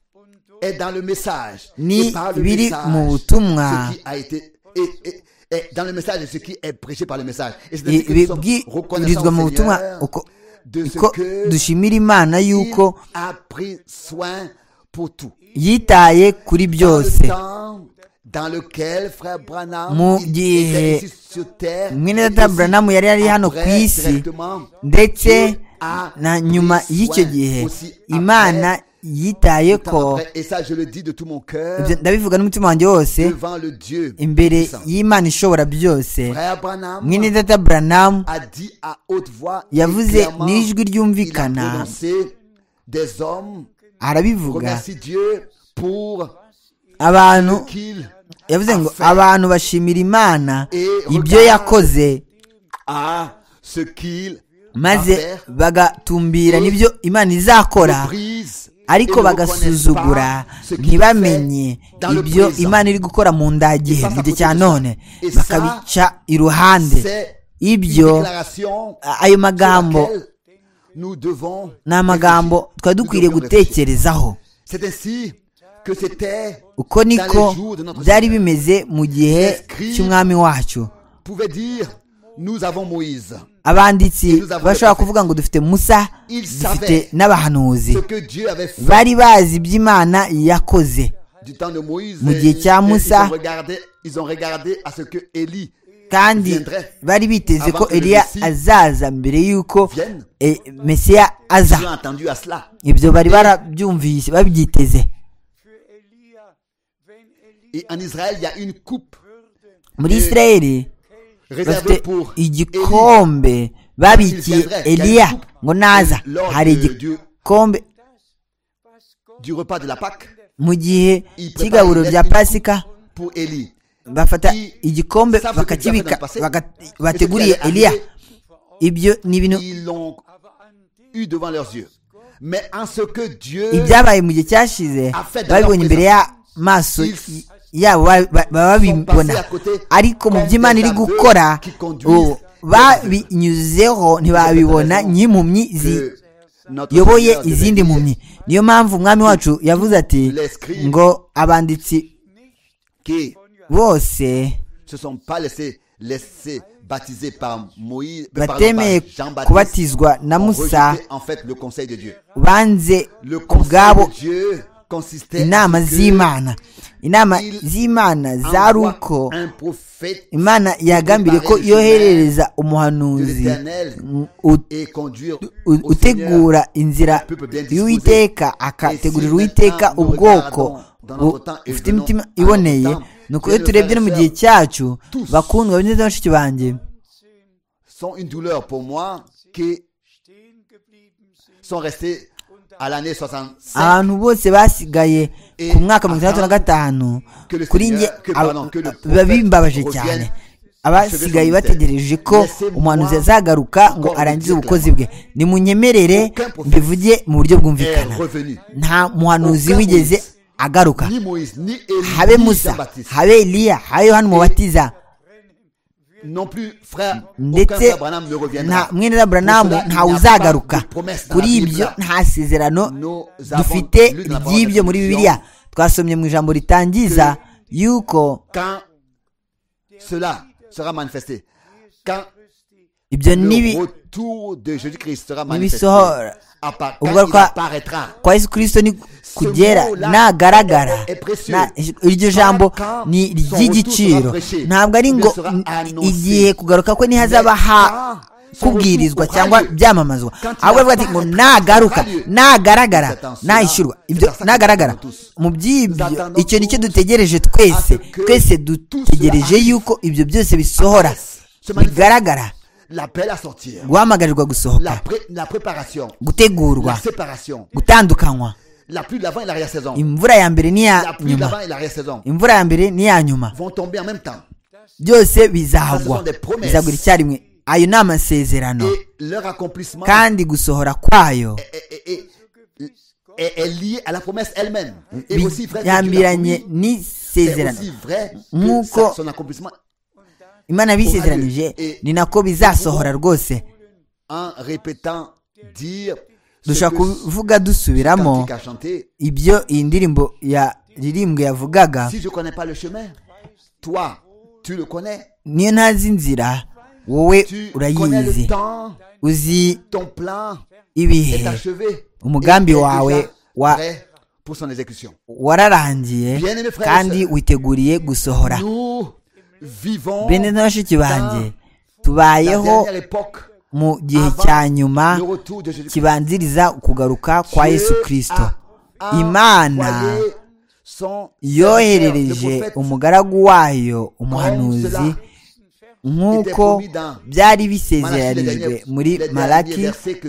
est dans le message ni et par le biri message mu butumwa ce qui a été et, et- est dans le message de ce qui est prêché par le message. Et c'est ainsi que nous sommes bibwirizwa reconnaissants mu au butumwa Seigneur uko de ce ko que dushimira imana yuko il a pris soin pour tout. yitaye kuri Dans byose le temps dans lequel frère Branham Mu il gihe était ici sur terre, mwene et data aussi Branham yari ari hano ku après, isi directement, ndetse Dieu a na pris nyuma soin y'icyo gihe aussi après, imana yitaye tout ko en après. et ça je le dis de tout mon cœur ibyo ndabivuga n'umutima wanjye wose devant le Dieu imbere puissant. y'imana ishobora byose Frère Branham mwene data Branham a dit à haute voix et yavuze clairement, n'ijwi il a ryumvikana prononcé des hommes arabivuga remercie Dieu pour abantu qu'il yavuze ngo abantu bashimira imana Et ibyo regarde. yakoze a ce qu'il maze va faire, bagatumbira Et n'ibyo imana izakora le brise et ariko ne bagasuzugura reconnaissent pas ce qu'il ntibamenye fait dans le ibyo présent. imana iri gukora mu ndagihe Et ça, mu gihe ça cya coûte none cher. Et ça, bakabica iruhande C'est une ibyo déclaration a- ayo magambo sur laquelle nous devons ni amagambo réfléchir. twari Nous dukwiriye devons réfléchir. gutekerezaho C'est ainsi que c'était uko niko dans les jours de notre byari Seigneur. bimeze mu gihe Inscrit. cy'umwami wacu pouvait dire nous avons Moïse. abanditsi Nous avons bashobora le prophète. kuvuga ngo dufite musa Il dufite savait. n'abahanuzi Ce que Dieu avait fait bari bazi iby'imana yakoze du temps de Moïse, Mu gihe cya et Musa. ils, ont regardé, ils ont regardé à ce que Élie kandi viendrait. bari biteze ko Avant que le eliya Messie azaza mbere y'uko vienne. eh, mesiya Dieu aza a entendu à cela. ibyo bari barabyumvise babyiteze für Elia, wenn Elia Et en Israël, il y a une coupe muri isirayeli réservée bafite pour Élie. igikombe babikiye eliya ngo naza hari igikombe du repas de la Pâque mu gihe cy'igaburo rya pasika pour Élie. bafata igikombe bakakibika baka- bateguriye eliya ibyo ni ibintu Ils l'ont eu devant leurs yeux. Mais en ce que Dieu ibyabaye mu gihe cyashize babibonye imbere y'amaso y- yabo ba- ba- baba babibona ariko mu by'imana iri gukora ubu babinyuzeho ntibabibona nyimpumyi que notre ziyoboye Seigneur devait izindi dire, mpumyi niyo mpamvu umwami wacu yavuze ati ngo abanditsi qui bose se sont pas laissés, laissés baptiser par Moïse, batemeye pardon, par Jean-Baptiste, kubatizwa na ont musa rejeté, en fait le conseil de Dieu. banze Le ku conseil bwabo de Dieu consistait inama à ce que z'imana inama il z'imana zari envoie uko un prophète imana yagambiriye ko yoherereza umuhanuzi mm, ut- et conduire u- au utegura inzira y'uwiteka akategurira uwiteka ubwoko bu- bufite imitima iboneye nuko iyo turebye no mu gihe cyacu bakundwa bene bashiki banjye sont une douleur pour moi qui stehen geblieben sind sont restés à l'année 65 abantu bose basigaye ku mwaka mirongo itandatu na gatanu kuri nge aba- biba bimbabaje cyane abasigaye bategereje ko umuhanuzi azagaruka ngo arangize ubukozi bwe nimunyemerere mbivuge mu buryo est bwumvikana revenu. nta muhanuzi wigeze agaruka Ni Moïse, ni Élie, habe ni musa Jean-Baptiste, habe eliya habe yohani umubatiza non plus frère, aucun ndetse frère Branham ne nta reviendra. mwene wa Pour buranamu cela, il ntawe n'y a uzagaruka pas de promesse dans la kuri Bible. ibyo nta sezerano Nous avons dufite lu dans la parole ry'ibyo de muri Christian bibiliya twasomye mu ijambo ritangiza yuko Quand cela sera manifesté, quand ibyo nibi le retour de Jésus-Christ sera manifesté, nibisohora à part, quand ubwo il kwa- apparaîtra, kwa yesu kirisito ni kugera mot là nagaragara est précieux. na- iryo jambo Quand ni son ry'igiciro retour sera prêché, ntabwo ari ngo il sera n- annoncé. igihe kugaruka kwe ntihazaba Mais ha quand son kubwirizwa retour aura cyangwa lieu, byamamazwa quand il ahubwo aravuga ati ngo apparaîtra, nagaruka aura lieu. nagaragara Cette attention-là, nahishyurwa cette ibyo attention nagaragara nous tous. mu by'ibyo Nous attendons icyo ni cyo tous dutegereje à twese ce que twese tout dutegereje cela yuko ibyo byose bisohora se manifeste. bigaragara l'appel à sortir, guhamagarirwa la, gusohoka pré- la préparation, la gutegurwa séparation, gutandukanywa la pluie de l'avant et l'arrière-saison, imvura ya mbere la n'iya pluie de nyuma l'avant et l'arrière-saison imvura ya mbere n'iya nyuma vont tomber en même temps. byose Ce sont bizagwa des promesses. bizagura icyarimwe ayo ni amasezerano Et leur accomplissement kandi gusohora kwayo est, est- est- est- est lié à la promesse elle-même. Et aussi vrai que Dieu l'a biyambiranye promis, c'est n'isezerano aussi vrai que Nk'uko sa- son accomplissement imana bisezeranije Eh, ni nako bizasohora rwose en répétant dire ce dushobora que kuvuga dusubiramo cantique a chanté. ibyo iyi ndirimbo ya ririmbwe yavugaga Si je connais pas le chemin, toi, tu le connais. niyo ntazi inzira wowe Tu connais le urayizi temps, uzi ton plan est ibihe achevé. umugambi Et est wawe déjà wa- prêt pour son exécution. wararangiye Bien-aimés frères et kandi sœurs, witeguriye gusohora Nous vivons bene na bashiki banjye la tubayeho dernière époque mu gihe cya nyuma le retour de Jésus-Christ. kibanziriza ukugaruka kwa Dieu yesu a kirisito envoyé imana son yoherereje serviteur, le prophète, umugaragu wayo umuhanuzi nk'uko byari bisezeranijwe muri maraki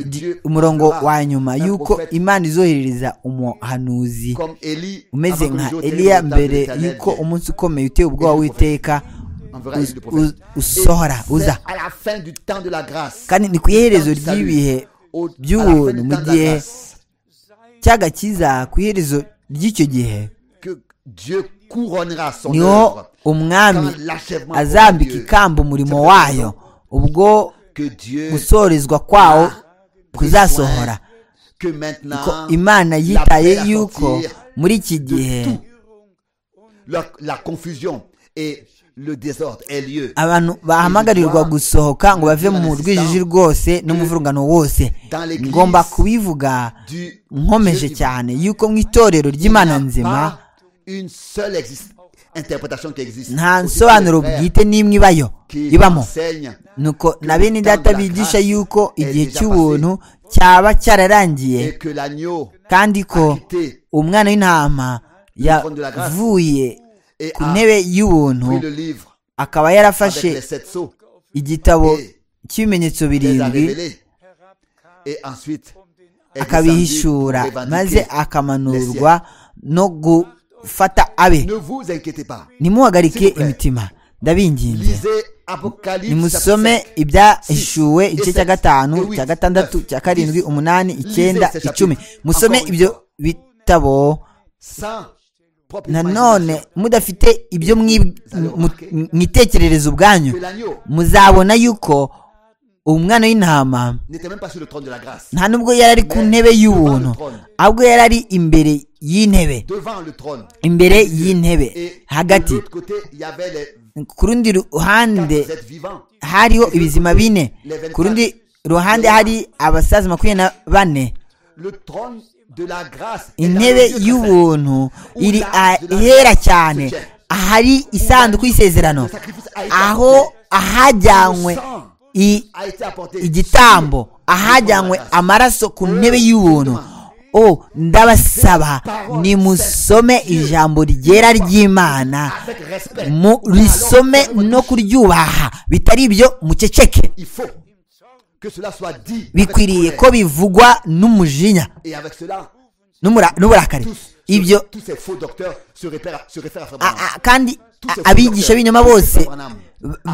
di- umurongo wa nyuma y'uko imana izoherereza umuhanuzi comme Élie, umeze avant que nka le jour eliya terrible mbere de l'éternel y'uko vienne. umunsi ukomeye uteye ubwoba w'iteka Enverra uz- Élie le prophète. uz- usohora Et uza c'est à la fin du temps de la grâce kandi ni ku iherezo Salut. ry'ibihe au- à la fin by'ubuntu du mu temps de la gihe grâce, cy'agakiza ku iherezo ry'icyo gihe que Dieu couronnera son niho œuvre umwami Quand l'achèvement azambika aura lieu. ikamba umurimo C'est wayo pour ubwo que Dieu gusorezwa kwawo kuzasohora que maintenant ko imana yitaye yuko muri iki gihe de tout la, la confusion et le désordre ait lieu abantu bahamagarirwa gusohoka ngo bave mu rwijiji rwose n'umuvurungano wose ngomba kubivuga du nkomeje cyane yuko mu itorero ry'imana Il n'y a nzima pas une seule exis- interprétation qui existe nta Aussi nsobanuro que le frère bwite n'imwe ibayo qui ibamo enseigne nuko na bene data bigisha yuko igihe cy'ubuntu cyaba cyararangiye et que l'agneau kandi ko a quitté umwana w'intama yavuye et ku a ntebe y'ubuntu pris le livre akaba avec yarafashe les sept sceaux igitabo cy'ibimenyetso les a birindwi révélés et ensuite est descendu pour akabihishura revendiquer. maze akamanurwa no gufata abe Ne vous inquiétez pas. ntimuhagarike S'il vous plaît. imitima ndabinginze Lisez Apocalypse. nimusome chapitre sept. ibyahishuwe igice cya Six, gatanu eight, cya gatandatu neuf, cya karindwi dix. umunani icyenda Lisez ce icumi chapitre. musome Encore une ibyo fois. bitabo Sans propre nanone imagination. mudafite ibyo mwi- mu- mwitekerereza ubwanyu Que l'agneau muzabona yuko umwana w'intama n'était même pas sur le trône de la grâce. nta nubwo yari ari ku ntebe y'ubuntu ahubwo yari ari imbere y'intebe Devant le trône. imbere y'intebe Et de hagati l'autre côté, il y avait les ku rundi ruhande quatre êtres vivants. hariho ibizima bine ku rundi ruhande hari abasaza makumyabiri na bane Le trône de la grâce. est dans intebe le lieu y'ubuntu iri ahera cyane ahari isanduku y'isezerano aho ahajyanywe i- A été apporté. igitambo ahajyanywe amaraso ku ntebe y'ubuntu o ndabasaba nimusome ijambo ryera ry'imana Avec respect. mu risome no kuryubaha bitari ibyo muceceke Il faut que cela soit dit. avec bikwiriye colère. ko bivugwa n'umujinya Et avec cela, n'umura- n'uburakari tous, ibyo tous ces faux docteurs se réfèrent, se réfèrent à Frère A- Branham. a- kandi Tous ces a- abigisha faux b'inyuma docteurs, bose Frère Branham.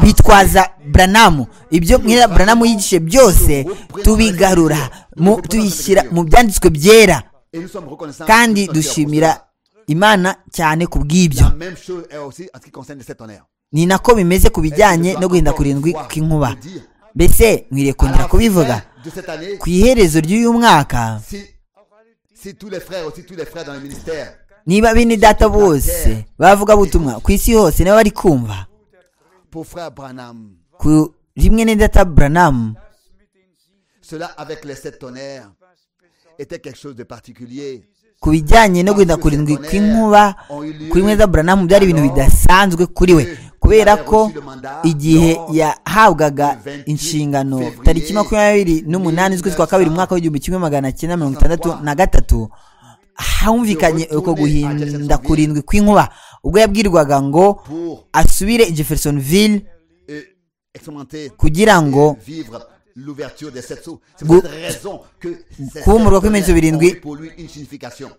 bitwaza buranamu ibyo mwira buranamu yigishe byose tubigarura mu- tubishyira mu byanditswe byera Et nous sommes reconnaissants. kandi nous sommes fiers pour dushimira cela. imana cyane ku bw'ibyo La même chose est aussi en ce qui concerne les sept tonnerres. ni nako bimeze ku bijyanye no guhinda kurindwi kw'inkuba mbese mwiriye À la kongera kubivuga fin de cette année, ku iherezo ry'uyu mwaka si, si tous les frères, aussi tous les frères dans le ministère, niba bene data bose bavuga butumwa ku isi hose nabo bari kumva pour frère Branham, ku rimwe na data buranamu cela avec les sept tonnerres était quelque chose de particulier. ku bijyanye no guhinda kurindwi kw'inkuba kuri mweza buranamu byari ibintu bidasanzwe kuri we kubera ko igihe yahabwaga inshingano tariki makumyabiri n'umunani z'ukwezi kwa kabiri umwaka w'igihumbi kimwe magana cyenda mirongo itandatu na gatatu humvikanye uko guhinda kurindwi kw'inkuba ubwo yabwirwaga ngo Pour asubire i jeffersonville euh, expérimenter kugira et ngo vivre l'ouverture des sept sceaux. C'est Gu- pour cette raison que ces sept kuwumurwa kw'ibimenyetso tonnerres ont birindwi. eu pour lui une signification.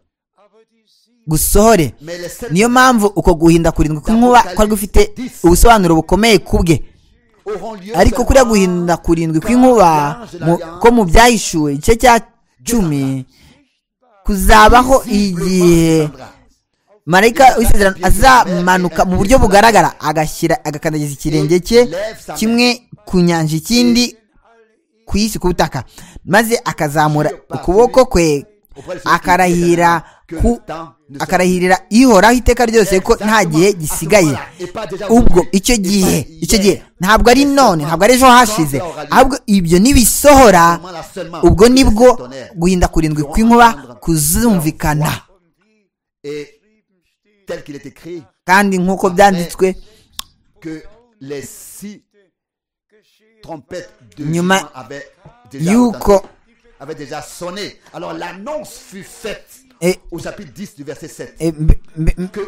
gusohore Mais les sept niyo mpamvu uko guhinda kurindwi kw'inkuba kwari gufite ubusobanuro bukomeye kubwe auront lieu ariko kuriya guhinda kurindwi kw'inkuba mu- ko mu byahishuwe igice cya cumi kuzabaho igihe marayika w'isezerano azamanuka mu buryo bugaragara agashyira agakandagiza ikirenge cye kimwe ku nyanja ikindi ku isi ku butaka maze akazamura ukuboko kwe akarahira ku akarahirira ihoraho iteka ryose ko nta gihe gisigaye ubwo icyo gihe icyo gihe ntabwo ari none ntabwo ari ejo hashize ahubwo ibyo nibisohora ubwo nibwo guhinda kurindwi kw'inkuba kuzumvikana kandi nk'uko byanditswe nyuma y'uko avait déjà sonné. Alors l'annonce fut faite Et- au chapitre 10 du verset 7. eh, mbe- mbe- que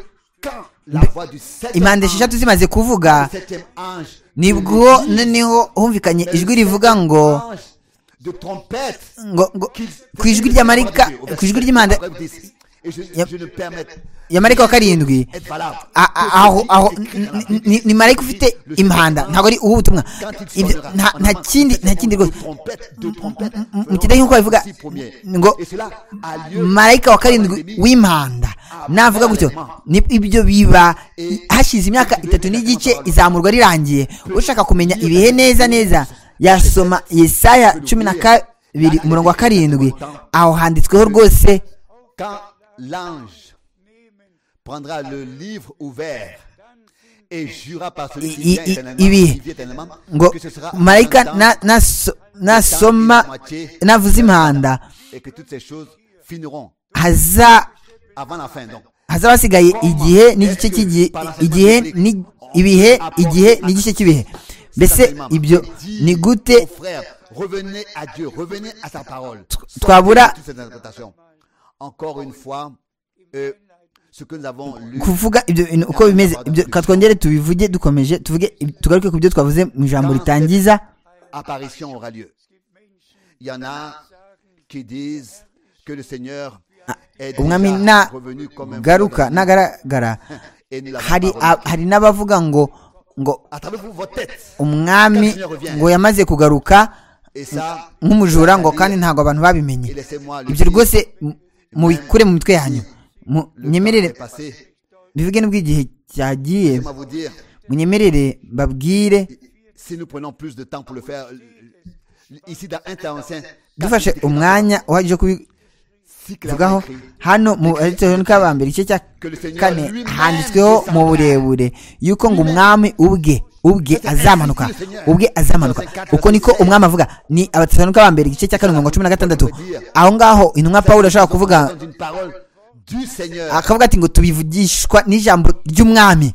quand la Mais- voix du septième impande esheshatu ange, zimaze kuvuga du septième ange nibwo le dit, noneho humvikanye le ijwi septième rivuga ngo ange de trompette ngo ngo qu'il- ku ijwi rya marayika au verset ku ijwi 7, ry'impande après 10. Et je, Yep. je ne permets ya marayika wa karindwi être valable. a- a- aho aho ni- ni- ni- ni marayika ufite impanda ntabwo ari uw'ubutumwa Quand il Ibyo- sonnera, nta- en nta amont, kindi le nta kindi septième rwose ange de trompette, de trompette, mu feront kidahinyuka bavuga six premiers. ngo Et cela a lieu marayika wa dans les karindwi nuits w'impanda navuga gutyo ni- ibyo biba i- hashize imyaka itatu n'igice izamurwa rirangiye ushaka kumenya ibihe neza neza yasoma yesaya cumi na kabiri umurongo wa karindwi aho handitsweho rwose quand l'ange prendra le livre ouvert et jura par celui qui I- vient i- éternellement, ibi- qui vit éternellement, ngo que ce sera marayika en même na- temps naso- la nasoma moitié navuze impanda et que toutes ces choses finiront haza avant la fin. Donc, hazaba hasigaye igihe n'igice cy'igihe igihe ni- ibihe igihe n'igice cy'ibihe mbese certainement, ibyo dit ni aux gute frères, revenez à Dieu, revenez à sa parole. twabura- Sortez de toutes ces interprétations. Encore une fois, euh, ce que nous avons lu. kuvuga ibyo bintu uko bimeze ibyo ka twongere tubivuge dukomeje tuvuge tugaruke ku byo twavuze mu ijambo ritangiza apparition aura lieu. Il y en a qui disent que le Seigneur est umwami déjà revenu comme un nagaruka voleur nagaragara et nous l'avons hari pas a- remarqué. hari n'abavuga ngo ngo à travers vous, vos têtes. umwami ngo yamaze kugaruka Et ça, nk'umujura ngo kandi ntabwo abantu babimenye et laissez-moi le ibyo dire, rwose mu- mubikure mu mitwe yanyu Mu- le temps munyemerere est passé. bivuge n'ubwo igihe cyagiye Laissez-moi vous dire, munyemerere mbabwire si nous prenons plus de temps pour le faire, euh, euh, ici dans 1 Théoncien, dufashe umwanya uhagije wo kubivugaho si clairement écrit, hano mu aritoron k'abambere igice cya kane handitsweho mu burebure yuko ngo umwami ubwe ubwe azamanuka ubwe azamanuka uko niko umwami avuga ni abatesalonike b'ambere igice cya kane umurongo cumi na gatandatu aho ngaho intumwa pawulo ashobora kuvuga d'une parole du Seigneur, akavuga ati ngo tubivugishwa n'ijambo ry'umwami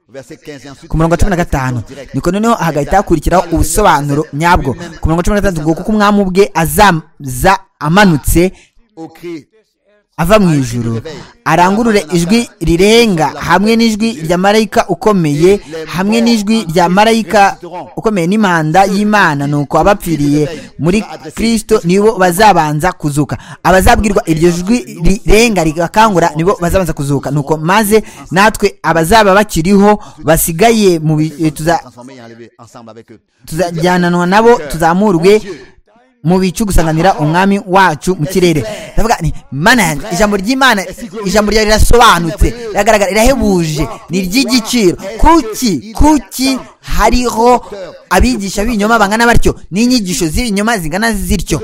verset 15 et ensuite, ku murongo wa cumi na gatanu niko noneho hagahita hakurikiraho ubusobanuro nyabwo ku murongo wa cumi na gatandatu ngo kuko umwami ubwe azaza amanutse au cri ava mu ijuru arangurure ijwi rirenga hamwe n'ijwi rya marayika ukomeye hamwe n'ijwi rya marayika ukomeye n'impanda y'imana nuko abapfiriye muri kristo nibo bazabanza kuzuka abazabwirwa iryo jwi rirenga rigakangura nibo bazabanza kuzuka nuko maze natwe abazaba bakiriho basigaye mu bi- eh, tuza transformés et enlevés ensemble avec eux. tuzajyananwa nabo tuzamurwe mu bicu gusanganira umwami wacu mu kirere ndavuga nti mana yanjye ijambo ry'imana ijambo ryawe rirasobanutse riragaragara rirahebuje ni iry'igiciro kuki kuki hariho abigisha b'ibinyoma bangana batyo n'inyigisho z'ibinyoma zingana zityo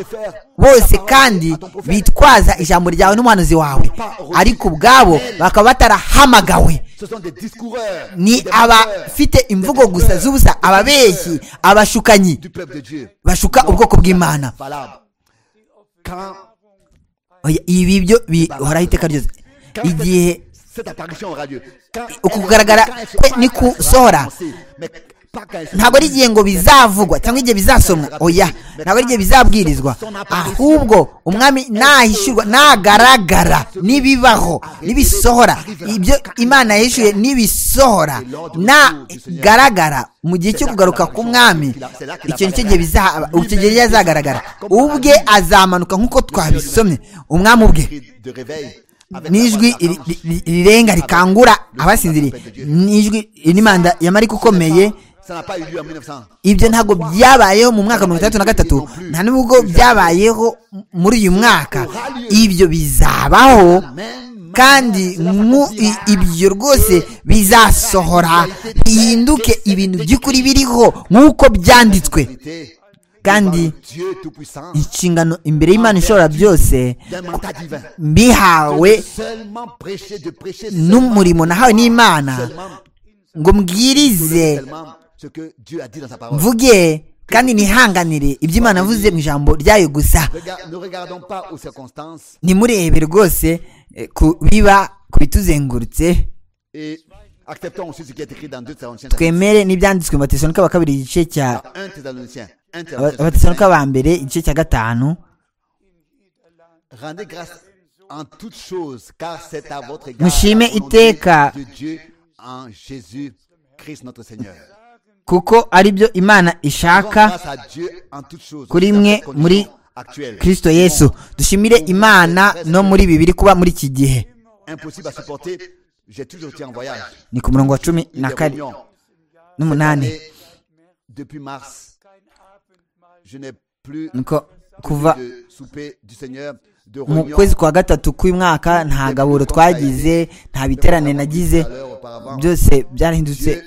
bose kandi bitwaza ijambo ryawe n'umuhanuzi wawe ariko ubwabo bakaba batarahamagawe Ce sont des discoureurs, ni des menteurs abafite imvugo gusa z'ubusa ababeshyi abashukanyi du peuple de Dieu. bashuka ubwoko bw'imana Valable. Quand Oya, ibi byo bihoraho iteka ryose igihe cette apparition aura lieu, quand Uku elle- kugaragara quand elle se kwe fera, ni quand elle sera gusohora. annoncée. Mais pas quand elle se- ntabwo ari igihe ngo bizavugwa cyangwa igihe bizasomwa oya ntabwo ari igihe bizabwirizwa ahubwo umwami nahishyurwa nagaragara n'ibibaho n'ibisohora ibyo imana yahishuye n'ibisohora nagaragara mu gihe cyo kugaruka k'umwami icyo nicyo gihe bizaba icyo gihe yari yazagaragara ubwe azamanuka nk'uko twabisomye umwami ubwe Cri de réveil avec la n'ijwi voix de ri- l'archange. ri- ri- rirenga rikangura abasinziriye n'ijwi n'imanda ya marika ukomeye Ça n'a pas eu lieu en 1900. ibyo ntabwo byabayeho mu mwaka wa mirongo itandatu na gatatu nta n'ubwo byabayeho muri uyu mwaka ibyo bizabaho kandi mu i- ibyo rwose bizasohora bihinduke ibintu by'ukuri biriho nk'uko byanditswe Vérité, kandi Dieu Tout-Puissant, inshingano imbere y'imana ishobora byose d'un mandat divin. mbihawe Seulement prêcher, de prêcher seulement, n'umurimo nahawe n'imana seulement, ngo mbwirize seulement ce que Dieu a dit dans sa parole. mvuge kandi nihanganire ibyo imana avuze mu ijambo ryayo gusa Rega- ne regardons pas aux circonstances ntimurebe rwose eh, ku biba ku bituzengurutse et acceptons aussi ce qui est écrit dans 2 Thessaloniciens. twemere n'ibyanditswe mu batesalonika wa kabiri igice cya 1 Thessaloniciens. 1 aba- Thessaloniciens. abatesalonika ba mbere igice cya gatanu Rendez grâce en toutes choses, car c'est à votre égard Mushime la volonté iteka. de Dieu en Jésus-Christ notre Seigneur. kuko ari byo imana Rendons ishaka grâce à Dieu en toutes choses. Kuri dans mwe cette condition muri actuelle. kirisito yesu dushimire imana no muri bibiri kuba muri iki gihe Impossible à supporter. J'ai toujours été en voyage. ni ku murongo wa cumi Une na des kane réunions. n'umunani Mais depuis mars, je n'ai plus niko kuva de souper du Seigneur, de mu réunion. kwezi kwa gatatu k'umwaka nta gaburo twagize nta biterane nagize byose byarahindutse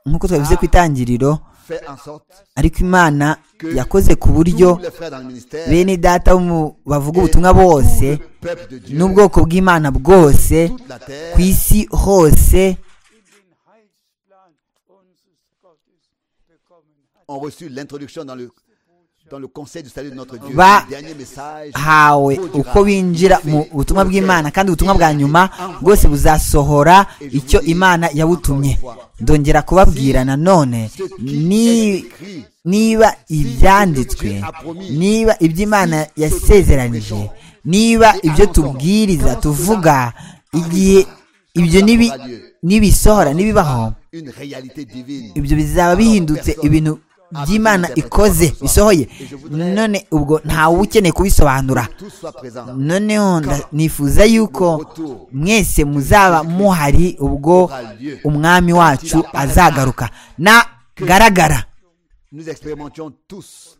nk'uko twabivuze ku itangiriro Fait en sorte ariko imana yakoze ku buryo tous les frères dans le ministère bene data bo mu- bavuga et ubutumwa bose tout le peuple de Dieu, n'ubwoko bw'imana bwose toute la terre, ku isi hose ont reçu l'introduction dans le, dans le conseil du salut de notre Dieu. Va- Le dernier message hawe uko binjira mu butumwa bw'imana kandi ubutumwa bwa nyuma bwose buzasohora icyo imana yabutumye ndongera kubabwira nanone ni- niba ibyanditswe niba ibyo imana yasezeranije niba ibyo tubwiriza tuvuga igihe ibyo nibi- nibisohora nibibaho une réalité divine. ibyo bizaba bihindutse ibintu by'imana ikoze bisohoye none ubwo ntawe uba ukeneye kubisobanura Tout soit présent. noneho nda- nifuza yuko mwese muzaba muhari ubwo umwami wacu azagaruka nagaragara Nous expérimentions tous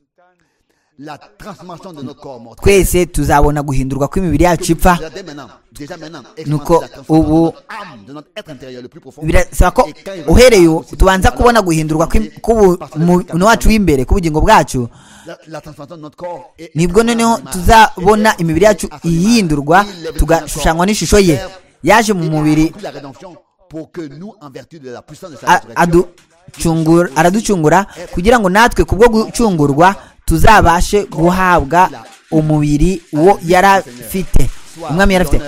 la transformation de nos corps morts. twese tuzabona guhindurwa kw'imibiri yacu ipfa Déjà dès maintenant, déjà maintenant, Nuko expérimentez la transformation ubu- de notre âme, de notre être intérieur le plus profond. birasaba ko Et quand il uhereye reviendra ubu aussi, tubanza alors, kubona guhindurwa kw'im- k'ubu- par mu le muntu wacu w'imbere k'ubugingo bwacu la, la transformation de notre corps est- nibwo noneho tuzabona imibiri yacu ihindurwa tugashushanywa n'ishusho ye yaje mu mubiri la rédemption pour que nous en vertu de la puissance de sa a- résurrection aducungura araducungura kugira ngo natwe kubwo gucungurwa tuzabashe guhabwa umubiri uwo yari afite umwami yari afite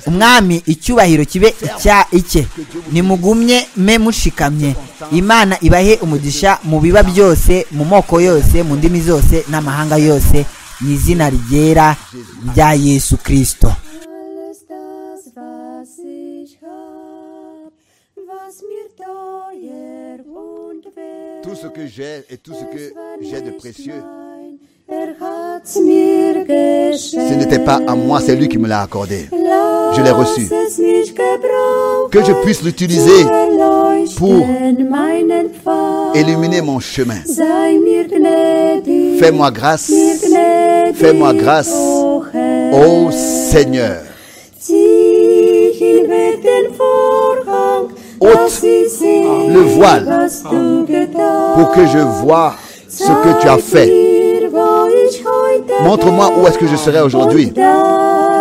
umwami icyubahiro kibe icya icye nimugumye me mushikamye imana ibahe umugisha mu biba byose mu moko yose mu ndimi zose n'amahanga yose mu izina ryera rya yesu kirisito Alles das, was ich hab, was mir teuer und wert, tout ce que j'ai et tout ce que es war j'ai de nicht précieux mein, er hat's mir geschenkt. ce n'était pas à moi c'est lui qui me l'a accordé Lass Je l'ai reçu. es mich gebrauchen, que je puisse l'utiliser pour erleuchten meinen Pfad. illuminer mon chemin Sei mir gnädig, fais-moi grâce mir gnädig, fais-moi grâce, o Herr. ô Seigneur Zieh hinweg den Vorhang, Ôte dass ich sehe, le voile was du getan. pour que je vois ce que tu as Zeig fait mir, wo ich heute montre-moi où est-ce que je serai aujourd'hui bin,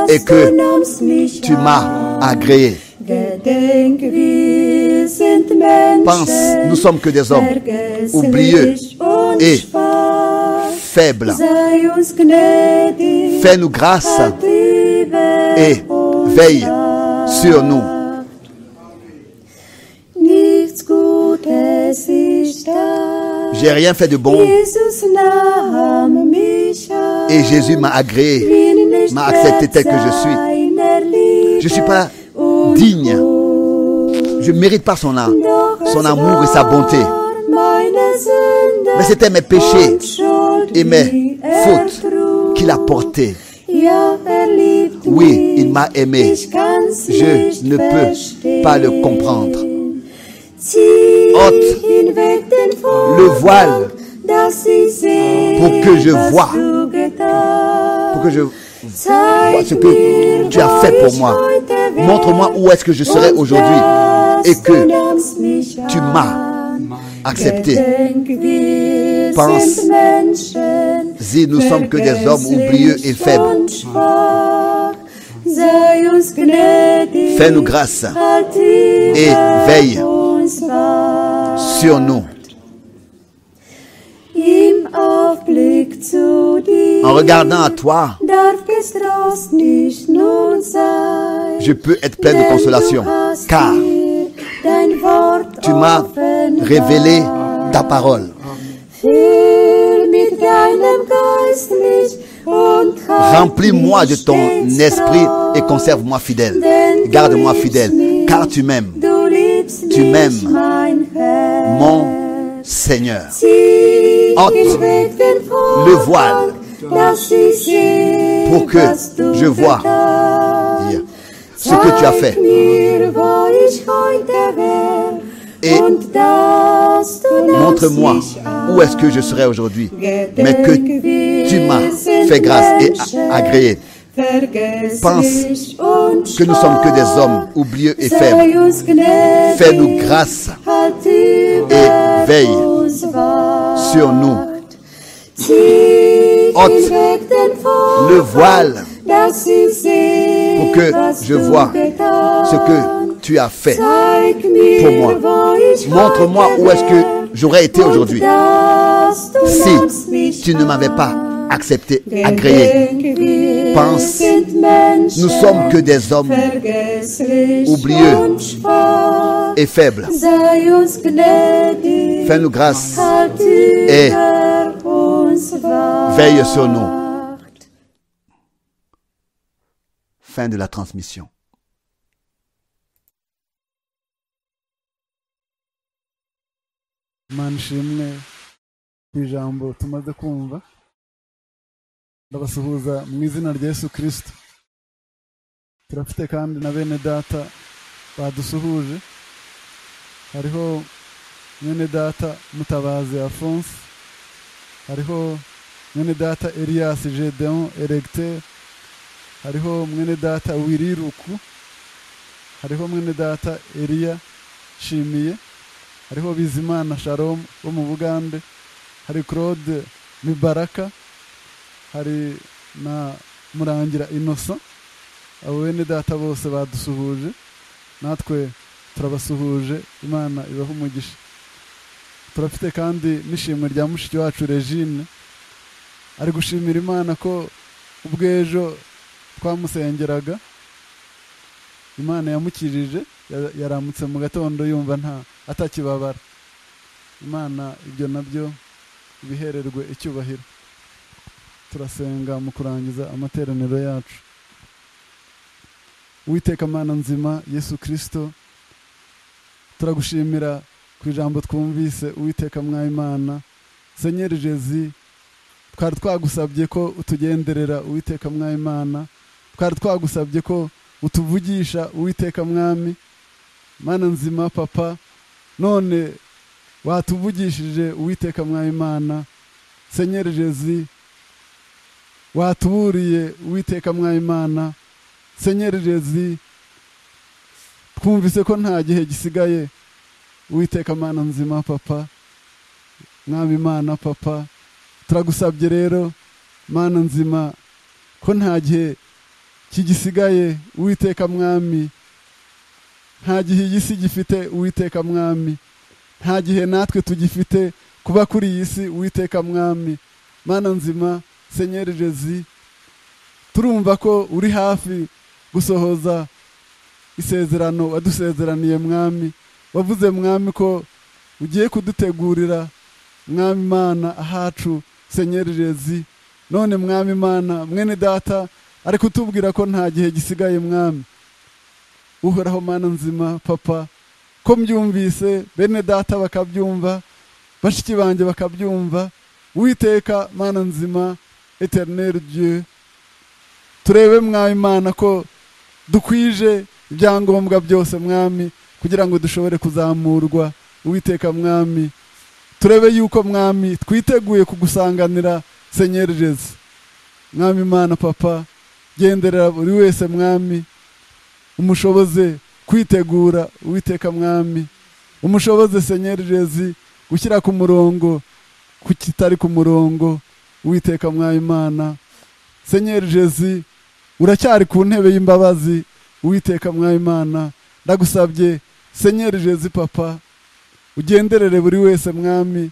dass et que du nahmst mich tu an. m'as agréé Gedenk, wir sind Menschen, pense nous sommes que des hommes vergesslich oublieux und et schwach. faibles Sei uns gnädig, fais-nous grâce hat Liebe et uns veille Dank. sur nous Nichts Gutes ist da. j'ai rien fait de bon Jesus nahm mich an. et Jésus m'a agréé Bin nicht m'a accepté tel que je wert suis. seiner Liebe je suis pas und digne Gut. je mérite pas son âme Doch es son amour et sa bonté war meine Sünde Mais c'était mes péchés und Schuld, et mes die er fautes trug. qu'il a portées. Ja, er liebt Oui, mich. il m'a aimé. Ich kann's Je nicht ne peux verstehen. pas le comprendre. Zieh Ôte hinweg den Vorhang, le voile dass ich sehe, pour que je was voie, du getan. pour que je vois Zeig ce que mir, tu as wo fait pour ich moi. heute werde. Montre-moi où est-ce que je serai Und aujourd'hui dass et que du nimmst mich tu an. m'as accepté. Gedenk, wir Pense sind Menschen, Jésus, nous sommes que des hommes oublieux et faibles. Fais-nous Fais-nous grâce et veille sur nous. Im Aufblick zu dir En regardant à toi, darf getrost nicht nun sein. je peux être plein de Denn consolation, du hast car mir dein Wort tu m'as offenbart. révélé ta parole. Füll mit deinem Geist mich und halt Remplis-moi mich de ton stets esprit treu. et conserve-moi fidèle. Denn du Garde-moi liebst fidèle, mich. car tu m'aimes, Du liebst Tu mich, m'aimes. mein Herr. mon Seigneur. Zieh Ôte hinweg den Vorhang, le voile, dass ich sehe, pour que was du je vois getan. Seigneur, Ce que tu as fait. Zeig Mir, wo ich heute wär, Et und dass du nahmst Montre-moi mich an. où est-ce que je serai aujourd'hui, mais Gedenk, que tu wir m'as sind fait grâce et Menschen. a- agréé. Vergesslich Pense und que nous sommes que des schwach. hommes oublieux et Sei faibles. uns gnädig, Fais-nous grâce halt über veille uns wacht. sur nous. Zieh Ôte hinweg den Vorhang, le voile dass ich sehe, pour que was je du voie getan. ce que tu as fait. Zeig mir, pour moi. wo ich Montre-moi heute où est-ce wär que j'aurais été und aujourd'hui dass du nahmst si mich tu ne m'avais an. pas accepté, agréé. Agréé. Pense, Nous nous sommes que des hommes oublieux oublieux et faibles. et Fais-nous grâce, et et veille sur nous. Fin de la transmission. mana ishimwe ku ijambo tumaze kumva ndabasuhuza mu izina rya yesu kirisito turafite kandi na bene data badusuhuje hariho mwene data mutabazi afonse hariho mwene data elias gedeon eregiteri hariho mwene data wiriruku hariho mwene data eliya shimiye hariho bizimana sharomu wo mu bugande hari claude mibaraka hari na murangira inosa abo bene data bose badusuhuje natwe turabasuhuje imana ibaha umugisha turafite kandi n'ishimwe rya mushiki wacu regine ari gushimira imana ko ubw'ejo twamusengeraga imana yamukirije ya- yaramutse mu gatondo yumva nta atakibabara imana ibyo nabyo bihererwe icyubahiro turasenga mu kurangiza amateraniro yacu uwiteka mana nzima yesu kirisito turagushimira ku ijambo twumvise uwiteka mwayimana senyeri jezi twari twagusabye ko utugenderera uwiteka mwayimana twari twagusabye ko utuvugisha uwiteka mwami mana nzima papa none watuvugishije uwiteka mwayimana senyeri jezi watuburiye uwiteka mwayimana senyeri jezi twumvise ko nta gihe gisigaye uwiteka mana nzima papa mwami imana papa turagusabye rero mana nzima ko nta gihe kigisigaye uwiteka mwami nta gihe iyi si gifite uwiteka mwami nta gihe natwe tugifite kuba kuri iyi si uwiteka mwami mana nzima senyeri jezi turumva ko uri hafi gusohoza isezerano wadusezeraniye mwami wavuze mwami ko ugiye kudutegurira mwami mana ahacu senyeri jezi none mwami mana mwene data ari kutubwira ko nta gihe gisigaye mwami uhoraho mana nzima papa ko mbyumvise bene data bakabyumva bashiki banjye bakabyumva witeka mana nzima eternel dieu turebe mwami mana ko dukwije ibyangombwa byose mwami kugira ngo dushobore kuzamurwa uwiteka mwami turebe yuko mwami twiteguye kugusanganira senyeri jezi mwami mana papa genderera buri wese mwami umushoboze kwitegura uwiteka mwami umushoboze senyeri jezi gushyira ku murongo ku kitari ku murongo uwiteka mwaye imana senyeri jezi uracyari ku ntebe y'imbabazi uwiteka mwaye imana ndagusabye senyeri jezi papa ugenderere buri wese mwami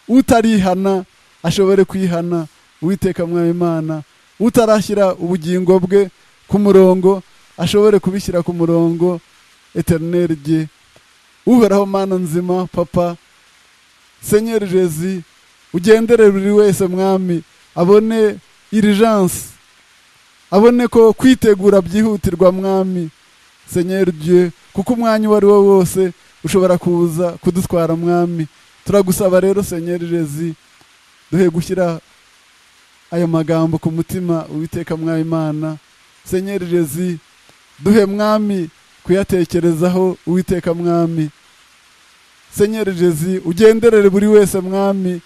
utarihana ashobore kwihana uwiteka mwaye imana utarashyira ubugingo bwe ku murongo ashobore kubishyira ku murongo eterineri rye uhoraho mana nzima papa senyeri jezi ugendere buri wese mwami abone irijansi abone ko kwitegura byihutirwa mwami senyeri rye kuko umwanya uwo ari wo wose ushobora kuza kudutwara mwami turagusaba rero senyeri jezi duhe gushyira ayo magambo ku mutima uwiteka mwayi imana senyeri jezi duhe mwami kuyatekerezaho uwiteka mwami senyeri jezi ugenderere buri wese mwami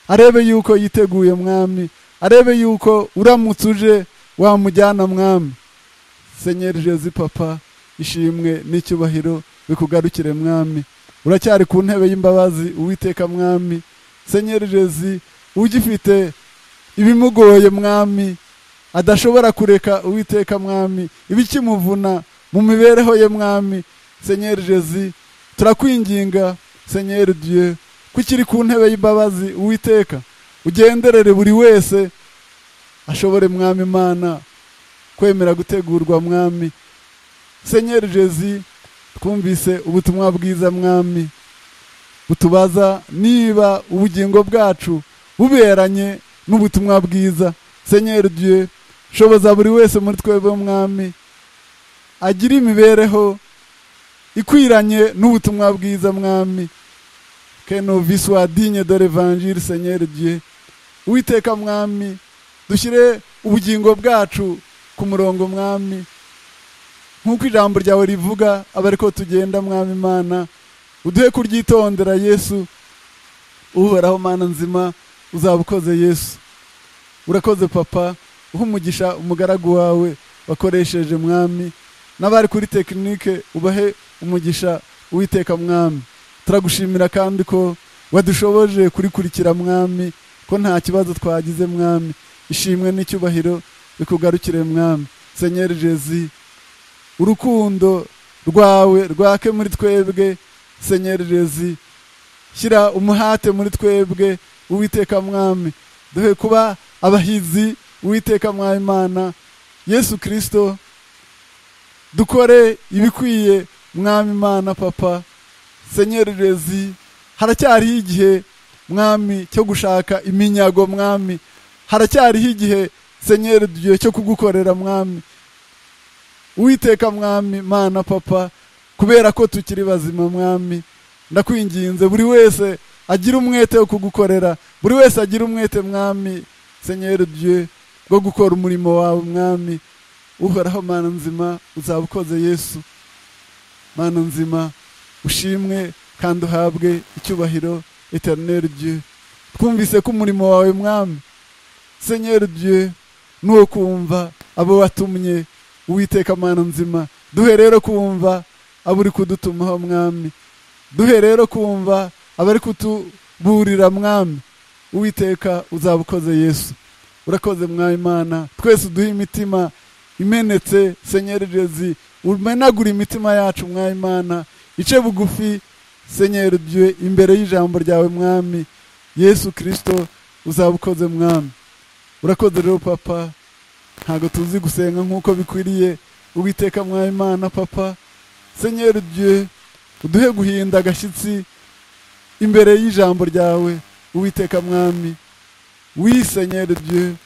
arebe yuko yiteguye mwami arebe yuko uramutse uje wamujyana mwami senyeri jezi papa ishimwe n'icyubahiro bikugarukire mwami uracyari ku ntebe y'imbabazi uwiteka mwami senyeri jezi ugifite ibimugoye mwami adashobora kureka uwiteka mwami ibikimuvuna mu mibereho ye mwami senyeri jezi turakwinginga senyeri dieu ko ukiri ku ntebe y'imbabazi uwiteka ugenderere buri wese ashobore mwami imana kwemera gutegurwa mwami senyeri jezi twumvise ubutumwa bwiza mwami butubaza niba ubugingo bwacu buberanye n'ubutumwa bwiza senyeri dieu shoboza buri wese muri twebwe mwami agira imibereho ikwiranye n'ubutumwa bwiza mwami keno viswa dinye dore vanjiri senyeri dieu uwiteka mwami dushyire ubugingo bwacu ku murongo mwami nk'uko ijambo ryawe rivuga aba ariko tugenda mwami imana uduhe kuryitondera yesu uhoraho mana nzima uzaba ukoze yesu urakoze papa uha umugisha umugaragu wawe wakoresheje mwami n'abari kuri tekinike ubahe umugisha uwiteka mwami turagushimira kandi ko wadushoboje kurikurikira mwami ko nta kibazo twagize mwami ishimwe n'icyubahiro bikugarukire mwami senyeri jezi urukundo rwawe rwake muri twebwe senyeri jezi shyira umuhate muri twebwe uwiteka mwami duhe kuba abahizi uwiteka mwayimana yesu kirisito dukore ibikwiye mwami imana papa senyeri rezi haracyariho igihe mwami cyo gushaka iminyago mwami haracyariho igihe senyeri dugiye cyo kugukorera mwami uwiteka mwami mana papa kubera ko tukiri bazima mwami ndakwinginze buri wese agira umwete wo kugukorera buri wese agira umwete mwami senyeri dugiye bwo gukora umurimo wawe mwami uhoraho mana nzima uzaba ukoze yesu mana nzima ushimwe kandi uhabwe icyubahiro eterineri dieu twumvise ko umurimo wawe mwami senyeri dieu ni uwo kumva abo watumye uwiteka mana nzima duhe rero kumva abo uri kudutumaho mwami duhe rero kumva abari kutuburira mwami uwiteka uzaba ukoze yesu urakoze mwami imana twese uduhe imitima imenetse senyeri jezi umenagura imitima yacu mwami imana ice bugufi senyeri bywe imbere y'ijambo ryawe mwami yesu kirisito uzaba ukoze mwami urakoze rero papa ntabwo tuzi gusenga nk'uko bikwiriye uwiteka mwami imana papa senyeri bywe uduhe guhinda agashyitsi imbere y'ijambo ryawe uwiteka mwami wisenyeri dieu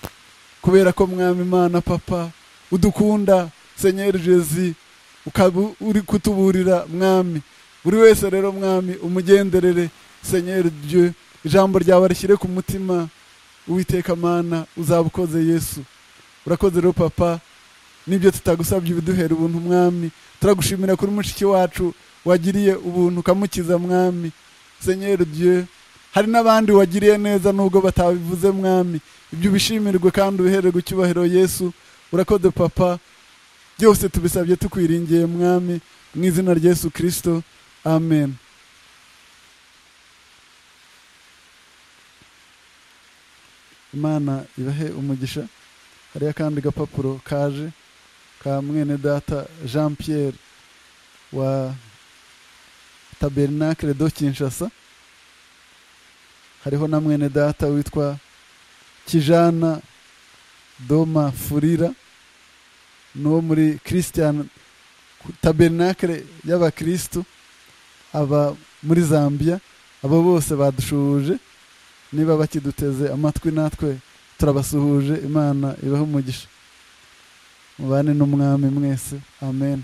kubera ko mwami imana papa udukunda senyeri jezi ukaba uri kutuburira mwami buri wese rero mwami umugenderere senyeri dieu ijambo ryawe rishyire ku mutima uwiteka mana uzaba ukoze yesu urakoze rero papa nibyo tutagusabye ibiduhera ubuntu mwami turagushimira kuri mushiki wacu wagiriye ubuntu ukamukiza mwami senyeri dieu hari n'abandi wagiriye neza nubwo batabivuze mwami ibyo ubishimirwe kandi ubihererwe icyubahiro yesu urakoze papa byose tubisabye tukwiringiye mwami mu izina rya yesu kirisito amen imana ibahe umugisha hariya kandi gapapuro kaje ka mwene data jean pierre wa tabernacle do kinshasa hariho na mwene data witwa kijana doma furira ni uwo muri christian tabernacle y'abakirisitu aba muri zambia abo bose badushuje niba bakiduteze amatwi natwe turabasuhuje imana ibahe umugisha mubane n'umwami mwese amen